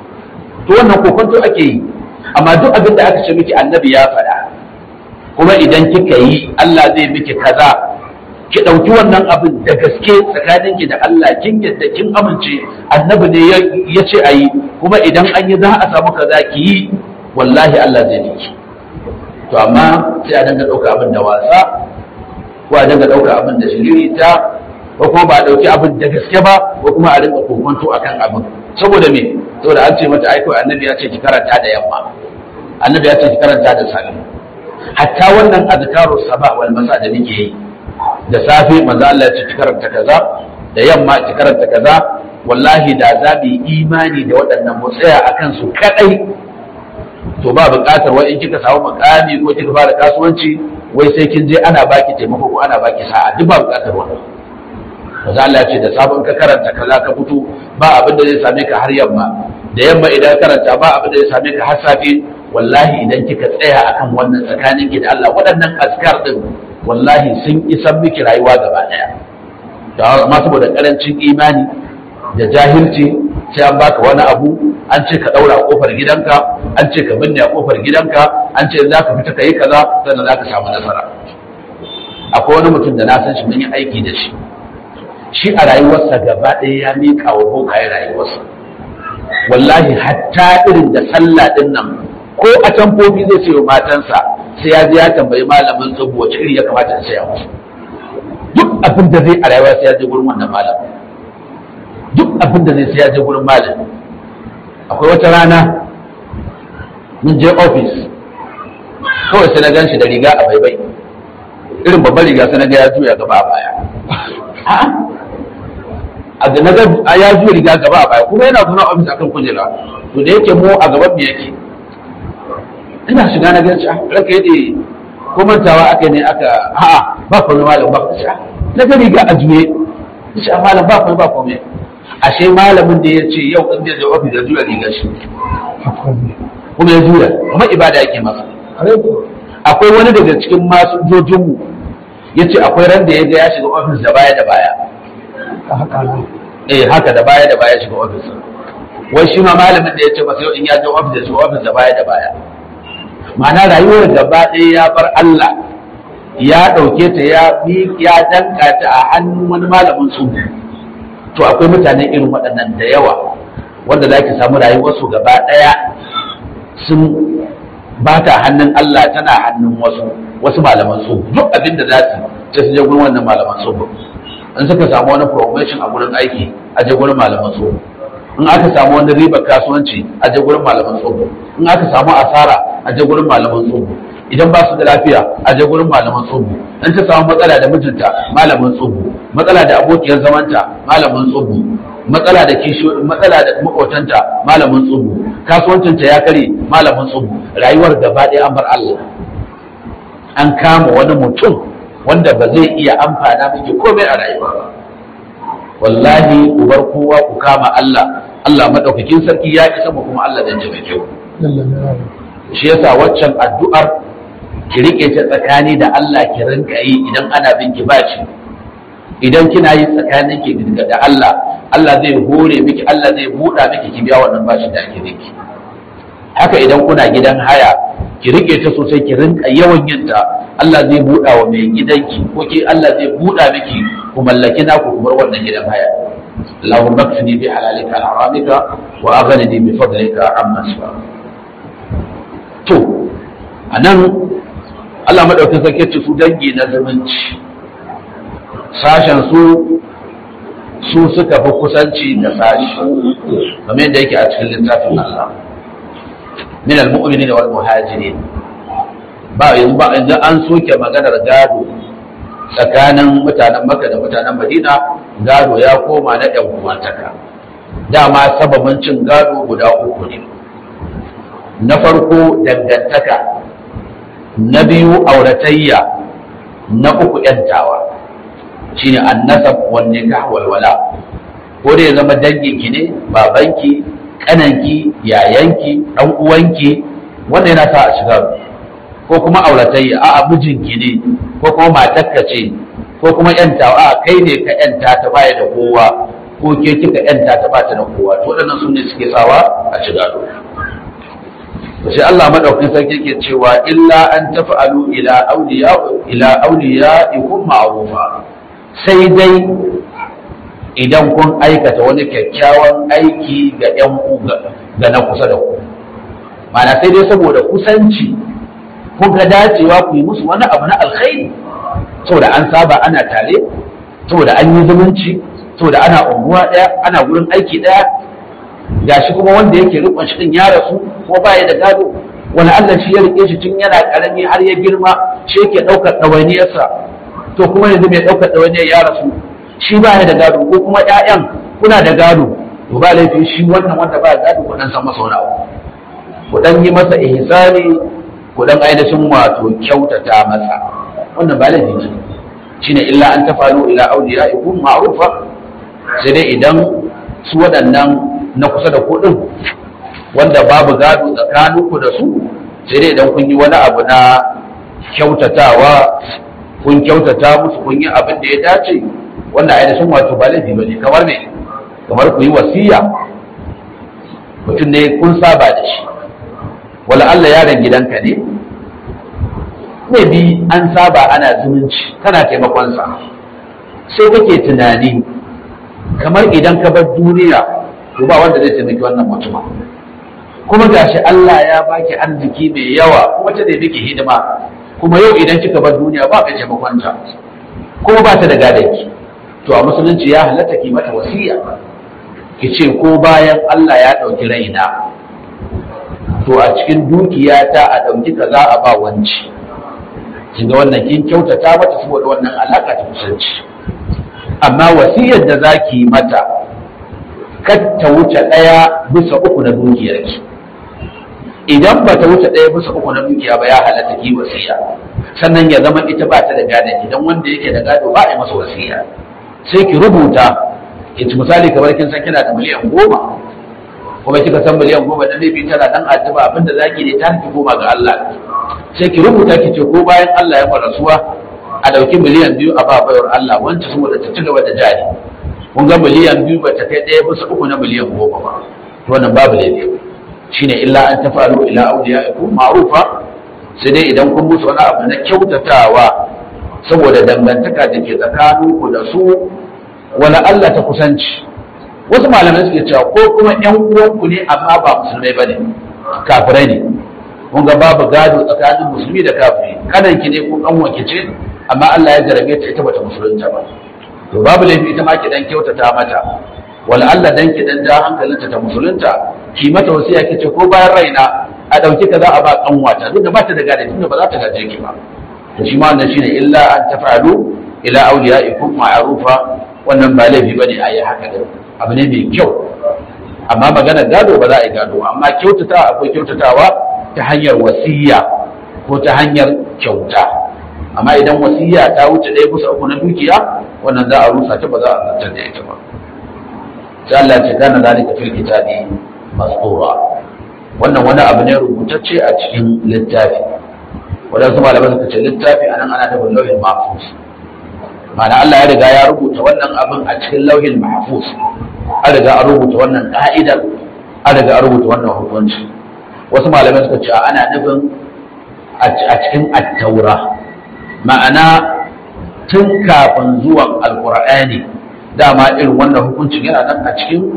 to wannan kokonto ake yi amma duk abin da aka ce miki annabi ya faɗa kuma idan kika yi Allah zai miki kaza ki ɗauki wannan abin da gaske tsakaninki da Allah kin yadda kin amince annabi ne ya ce a yi kuma idan an yi za a samu kaza ki yi wallahi Allah zai miki to amma sai a danga ɗauka abin da wasa ko a danga ɗauka abin da shiririta ko kuma ba a ɗauki abin da gaske ba ko kuma a rinka kokonto akan abin saboda me saboda an ce mata aiko annabi ya ce ki karanta da yamma annabi ya ce ki karanta da safe hatta wannan azkaru sabah wal masa da nake yi da safe manzo Allah ya ce ki karanta kaza da yamma ki karanta kaza wallahi da za mu yi imani da waɗannan mu tsaya akan su kadai to ba buƙatar wai in kika samu makami ko kika fara kasuwanci wai sai kin je ana baki taimako ko ana baki sa'a duk ba buƙatar wannan manzo Allah ya ce da sabon ka karanta kaza ka fito ba abin da zai same ka har yamma da yamma idan karanta ba abin da zai same ka har safe wallahi idan kika tsaya akan wannan tsakanin ki da Allah waɗannan askar din wallahi sun isan miki rayuwa gaba daya to amma saboda karancin imani da jahilci sai an baka wani abu an ce ka daura kofar gidanka an ce ka binne a kofar gidanka an ce za ka fita ka yi kaza sannan za ka samu nasara akwai wani mutum da na san shi mun yi aiki da shi shi a rayuwarsa gaba ɗaya ya miƙa wa bokaye rayuwarsa wallahi hatta irin da sallah din nan ko a tamfofi zai ce wa matansa sai ya je ya tambayi malamin tsubu wace iri ya kamata in saya musu duk abin da zai a rayuwa sai ya je gurin wannan malam duk abin da zai sai ya je gurin malam akwai wata rana mun je ofis kawai sai na gan shi da riga a baibai irin babban riga sai na ga ya juya gaba a baya a da na ga ya juya riga gaba a baya kuma yana zuwa ofis akan kujera to da yake mu a gaban mu yake ina shiga na ganci ranka yade ko mantawa aka ne aka a'a ba komai malam ba kusa na ga riga a juye shi a malam ba komai ba komai ashe malamin da ya ce yau in da ofis da juya riga shi kuma ya juya kuma ibada yake masa akwai wani daga cikin masu jojinmu ya ce akwai ran da ya ga ya shiga ofis da baya da baya eh haka da baya da baya shiga ofis wai shi ma malamin da ya ce masa yau in ya je ofis da shiga ofis da baya da baya ma'ana rayuwar gaba ɗaya ya bar Allah ya ɗauke ta ya ya danka ta a hannun wani malamin su to akwai mutane irin waɗannan da yawa wanda za ki samu rayuwarsu gaba ɗaya sun ba ta hannun Allah tana hannun wasu wasu malaman su duk abin da za su sai su je gurin wannan malaman su in suka samu wani promotion a gurin aiki a je gurin malaman su in aka samu wani ribar kasuwanci a je gurin malaman su in aka samu asara a je gurin malaman su idan ba su da lafiya a je gurin malaman tsubu in ta samu matsala da mijinta malamin tsubu matsala da abokiyar zamanta malamin tsubu matsala da kisho matsala da makotanta malamin tsubu kasuwancinta ya kare malamin tsubu rayuwar gaba ɗaya an bar Allah an kama wani mutum wanda ba zai iya amfana miki komai a rayuwa ba wallahi ku bar kowa ku kama Allah Allah madaukakin sarki ya isa mu kuma Allah dan taimake ku shi yasa waccan addu'ar ki rike ta tsakani da Allah ki rinka yi idan ana bin ki bashi idan kina yi tsakanin ki da Allah Allah zai hore miki Allah zai buɗa miki ki biya wannan bashi da ake miki haka idan kuna gidan haya ki rike ta sosai ki rinka yawan yin ta Allah zai buɗa wa mai gidanki ko ki Allah zai buɗa miki ku mallaki naku ku bar wannan gidan haya Allahumma kfini bi halalika al-haramika wa aghnini bi fadlika amma siwa to anan Allah madaukakin sarki ce su dangi na zumunci sashen su su suka fi kusanci da sashi kamar yadda yake a cikin littafin Allah min al-mu'minin wal muhajirin ba yanzu ba yanzu an soke maganar gado tsakanin mutanen Makka da mutanen Madina gado ya koma na ɗan uwantaka dama sababin cin gado guda uku ne na farko dangantaka na biyu auratayya na uku yantawa shine annasab wan nikah wal wala ko da ya zama danginki ne babanki kananki yayanki dan uwanki wannan yana sa a shiga ko kuma auratayya a mijinki ne ko kuma matarka ce ko kuma yantawa a kai ne ka yanta ta baya da kowa ko ke kika yanta ta ba ta da kowa to waɗannan su ne suke sawa a shiga sai Allah madaukakin sarki ke cewa illa an tafa'alu ila awliya ila awliyaikum ma'rufa sai dai idan kun aikata wani kyakkyawan aiki ga ƴan uga ga na kusa da ku mana sai dai saboda kusanci kun ga dacewa ku yi musu wani abu na alkhairi saboda an saba ana tare saboda an yi zumunci saboda ana unguwa ɗaya ana gurin aiki ɗaya gashi kuma wanda yake rikon shi din ya rasu ko baya da gado wani Allah shi ya rike shi tun yana karami har ya girma shi yake daukar ɗawainiyarsa to kuma yanzu mai daukar ɗawainiyar ya rasu shi baya da gado ko kuma ƴaƴan kuna da gado to ba laifi shi wannan wanda ba gado ku dan san masa wani abu ku dan yi masa ihsani ku dan ainihin wato kyautata masa wannan ba laifi ne shine illa an tafalu ila awliyaikum ma'rufa sai dai idan su waɗannan na kusa da kuɗin wanda babu gado tsakaninku da su sai dai idan kun yi wani abu na kyautatawa kun kyautata musu kun yi abin da ya dace wanda ainihin wato ba laifi ba ne kamar ne kamar ku yi wasiya mutum ne kun saba da shi wala Allah yaron gidanka ne ne bi an saba ana zumunci kana taimakonsa sai kake tunani kamar idan ka bar duniya to ba wanda zai taimaki wannan mutumin kuma gashi Allah ya baki arziki mai yawa kuma ta da miki hidima kuma yau idan kika bar duniya ba ka taimakon ta kuma ba ta da gadanki to a musulunci ya halatta ki mata wasiya ki ce ko bayan Allah ya ɗauki raina to a cikin dukiyata a ɗauki kaza a ba wanci kin ga wannan kin kyautata mata saboda wannan alaka ta kusanci amma wasiyar da zaki mata kar ta wuce ɗaya bisa uku na dukiyarki idan ba ta wuce ɗaya bisa uku na dukiya ba ya halatta ki wasiya sannan ya zama ita ba ta da gadon idan wanda yake da gado ba a yi masa wasiya sai ki rubuta ki misali kamar kin san kina da miliyan goma kuma kika san miliyan goma da laifi tana dan addu'a abinda zaki ne ta ki goma ga Allah sai ki rubuta ki ce ko bayan Allah ya fara rasuwa a dauki miliyan biyu a ba bayar Allah wancan saboda ta ci gaba da jari kun ga miliyan biyu ba ta kai ɗaya bisa uku na miliyan goma ba to wannan babu laifi shine illa an tafalu ila awliyaikum ma'rufa sai dai idan kun musu wani abu na kyautatawa saboda dangantaka da ke tsakaninku da su wala Allah ta kusanci wasu malamai suke cewa ko kuma yan uwanku ne amma ba musulmai bane kafirai ne kun ga babu gado tsakanin musulmi da kafiri kanan ki ne ko kanwanki ce amma Allah ya jarabe ta ita bata musulunta ba to babu laifi ita ma ki dan kyautata mata wala Allah dan ki dan ja hankalinta ta musulunta ki mata wasiya kice ko bayan raina a dauki ka za a ba kanwata duk da ba ta da gado tunda ba za ta gaje ki ba to shi ma wannan shine illa an tafa'alu ila awliyaikum ma'rufa wannan ba laifi bane a yi haka da abu ne mai kyau amma magana gado ba za a yi gado amma kyautata akwai kyautatawa ta hanyar wasiya ko ta hanyar kyauta amma idan wasiya ta wuce ɗaya kusa uku na dukiya wannan za a rusa ta ba za a zartar da ita ba sai Allah ce kana zalika fil kitabi mastura wannan wani abu ne rubutacce a cikin littafi wadansu malamai suka ce littafi anan ana da lauhin mahfuz ma'ana Allah ya riga ya rubuta wannan abin a cikin lauhin mahfuz an riga an rubuta wannan ka'idar an riga an rubuta wannan hukunci wasu malamai suka ce ana nufin a cikin attaura ma'ana tun kafin zuwan alkur'ani dama irin wannan hukuncin yana nan a cikin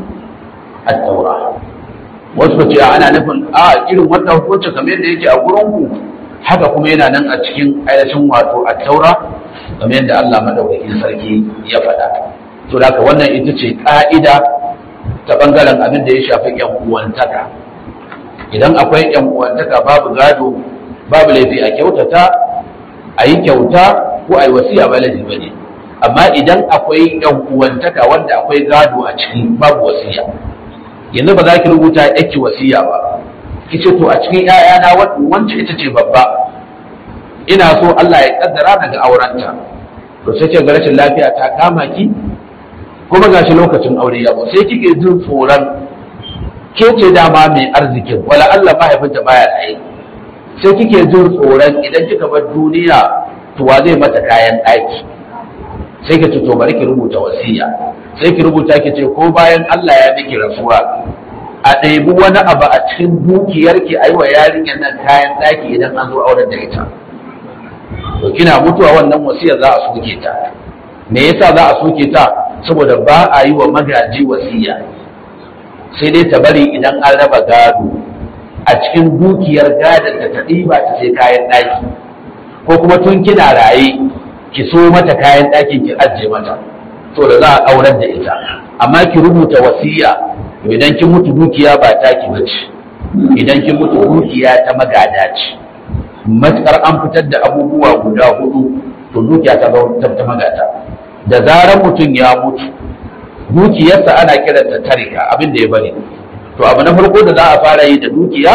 attaura wasu ka ce ana nufin a irin wannan hukuncin kamar yadda yake a gurinku haka kuma yana nan a cikin ainihin wato attaura kamar yadda Allah madaukakin sarki ya faɗa to da haka wannan ita ce ƙa'ida ta ɓangaren abin da ya shafi ƴan uwantaka idan akwai ƴan uwantaka babu gado babu laifi a kyautata a yi kyauta ko a yi wasiya ba laifi ba ne amma idan akwai ƴan uwantaka wanda akwai gado a ciki babu wasiya yanzu ba za ki rubuta yake wasiya ba ki ce to a cikin ‘ya'yana wancan ita ce babba ina so Allah ya kaddara daga aurenta to sai ke ga rashin lafiya ta kama ki kuma gashi lokacin aure ya zo sai kike jin tsoron ke ce dama mai arzikin wala Allah mahaifinta baya tsaye sai kike jin tsoron idan kika bar duniya to wa zai mata kayan ɗaki sai ki to bari ki rubuta wasiya sai ki rubuta ki ce ko bayan Allah ya miki rasuwa a ɗebi wani abu a cikin dukiyarki a yi wa yarinyar nan kayan ɗaki idan an zo auren da ita to kina mutuwa wannan wasiyar za a soke ta me yasa za a soke ta saboda ba a yi wa magaji wasiya sai dai ta bari idan an raba gado a cikin dukiyar gadon da ta ɗiba ta sai kayan ɗaki ko kuma tun kina raye ki so mata kayan ɗakin ki ajiye mata to da za a aurar da ita amma ki rubuta wasiya idan kin mutu dukiya ba taki bace idan kin mutu dukiya ta magada ce matukar an fitar da abubuwa guda hudu to dukiya ta ta magada da zarar mutum ya mutu dukiyarsa ana kiranta tarika abin da ya bari to abu na farko da za a fara yi da dukiya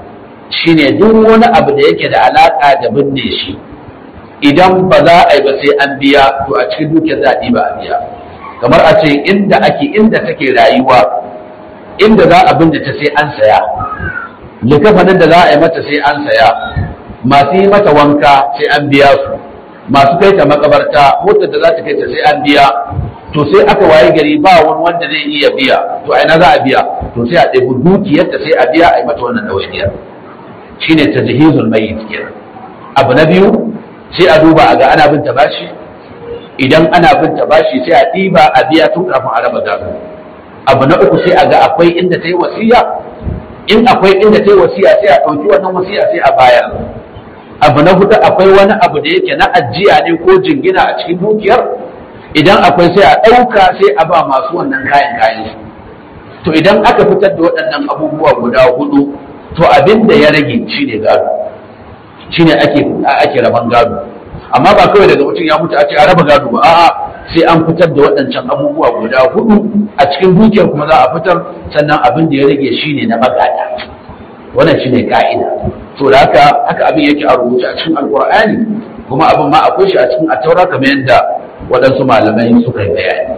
shine duk wani abu da yake da alaka da binne shi idan ba za a yi ba sai an biya to a cikin dukiyar za a ɗiba a biya kamar a ce inda ake inda take rayuwa inda za a binne ta sai an saya likafanin da za a yi mata sai an saya masu yi mata wanka sai an biya su masu kai ta makabarta motar da za ta kai ta sai an biya to sai aka waye gari ba wani wanda zai iya biya to a ina za a biya to sai a ɗebi dukiyarta sai a biya a yi mata wannan ɗawainiyar shine tajhizul mayyit kenan abu na biyu sai a duba a ga ana bin ta bashi idan ana bin ta bashi sai a ɗiba a biya tun kafin a raba gado abu na uku sai a ga akwai inda ta yi wasiya in akwai inda ta yi wasiya sai a ɗauki wannan wasiya sai a bayar abu na hudu akwai wani abu da yake na ajiya ne ko jingina a cikin dukiyar idan akwai sai a ɗauka sai a ba masu wannan kayan kayan to idan aka fitar da waɗannan abubuwa guda hudu to abin da ya rage shine gado shine ake ake raban gado amma ba kawai daga mutum ya mutu a ce a raba gado ba a'a sai an fitar da waɗancan abubuwa guda hudu a cikin dukiyar kuma za a fitar sannan abin da ya rage shine na magada wannan shine ka'ida to da haka haka abin yake a rubuce a cikin alqur'ani kuma abin ma akwai shi a cikin attaura kamar yadda waɗansu malamai suka yi bayani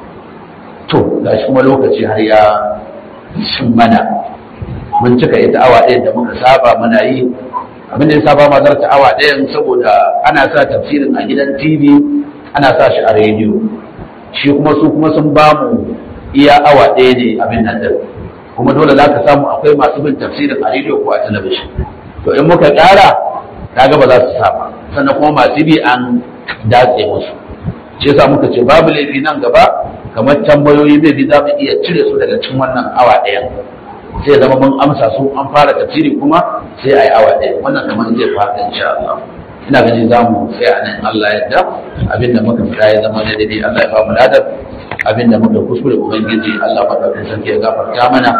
to gashi kuma lokaci har ya shin mana mun cika ita awa ɗaya da muka saba muna yi abin da ya saba ma zarta awa ɗayan saboda ana sa tafsirin a gidan tv ana sa shi a rediyo shi kuma su kuma sun ba mu iya awa ɗaya ne abin nan din kuma dole za ka samu akwai masu bin tafsirin a rediyo ko a talabishin to in muka ƙara kaga ba za su saba sannan kuma masu bi an datse musu shi yasa muka ce babu laifi nan gaba kamar tambayoyi bai bi za mu iya cire su daga cikin wannan awa ɗaya sai zama mun amsa su an fara tafsiri kuma sai a yi awa ɗaya wannan kamar zai fara insha Allah ina ganin za mu sai a nan Allah yadda abinda muka fita ya zama da daidai Allah ya ba mu ladar abinda muka kuskure ubangiji Allah madaukakin sarki ya gafarta mana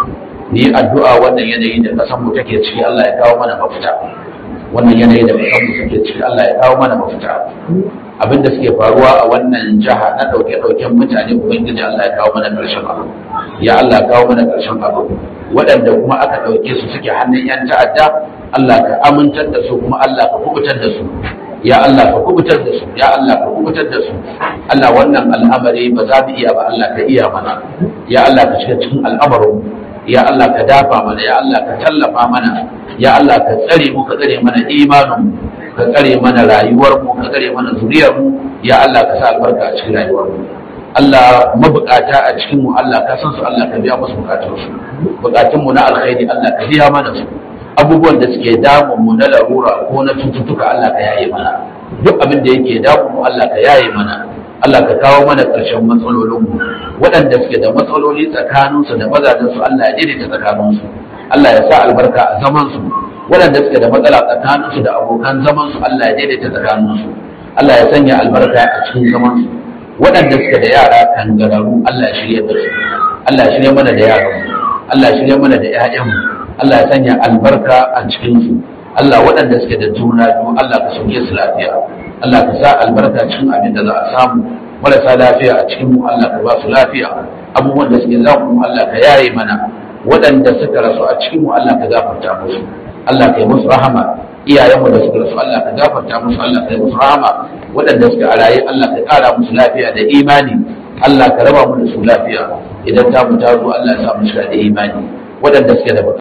ni addu'a wannan yanayi da kasan mu take ciki Allah ya kawo mana mafita wannan yanayi da kasan mu take ciki Allah ya kawo mana mafita abinda suke faruwa a wannan jiha na dauke dauken mutane ubangiji Allah ya kawo mana karshen abu ya Allah ya kawo mana karshen abu waɗanda kuma aka dauke su suke hannun yan ta'adda Allah ka amintar da su kuma Allah ka kubutar da su ya Allah ka kubutar da su ya Allah ka kubutar da su Allah wannan al'amari ba za mu iya ba Allah ka iya mana ya Allah ka shiga cikin al'amarin ya Allah ka dafa mana ya Allah ka tallafa mana ya Allah ka tsare mu ka tsare mana imanin ka tsare mana rayuwar mu ka tsare mana zuriyar mu ya Allah ka sa albarka a cikin rayuwar mu Allah mabukata a cikin mu Allah ka san su Allah ka biya musu bukatun su bukatun mu na alkhairi Allah ka biya mana su abubuwan da suke damun mu na larura ko na cututtuka Allah ka yaye mana duk abin da yake damun mu Allah ka yaye mana Allah ka kawo mana ƙarshen matsalolinmu waɗanda suke da matsaloli tsakaninsu da mazajensu Allah ya daidaita tsakaninsu Allah ya sa albarka a zamansu waɗanda suke da matsala tsakaninsu da abokan zamansu Allah ya daidaita tsakaninsu Allah ya sanya albarka a cikin zamansu waɗanda suke da yara kangararu Allah ya shirya da su Allah ya shirya mana da yaranmu Allah ya shirya mana da 'ya'yanmu Allah ya sanya albarka a cikinsu Allah waɗanda suke da juna biyu Allah ka sauke su lafiya Allah ka sa albarka cikin abin da za a samu marasa lafiya a cikin mu Allah ka ba su lafiya abubuwan da suke za mu Allah ka yaye mana waɗanda suka rasu a cikin mu Allah ka gafarta musu Allah ka yi musu rahama iyayenmu da suka rasu Allah ka gafarta musu Allah ka yi musu rahama waɗanda suka a raye Allah ka ƙara musu lafiya da imani Allah ka raba mu da su lafiya idan ta mu ta zo Allah ya sa mu shiga da imani waɗanda suke da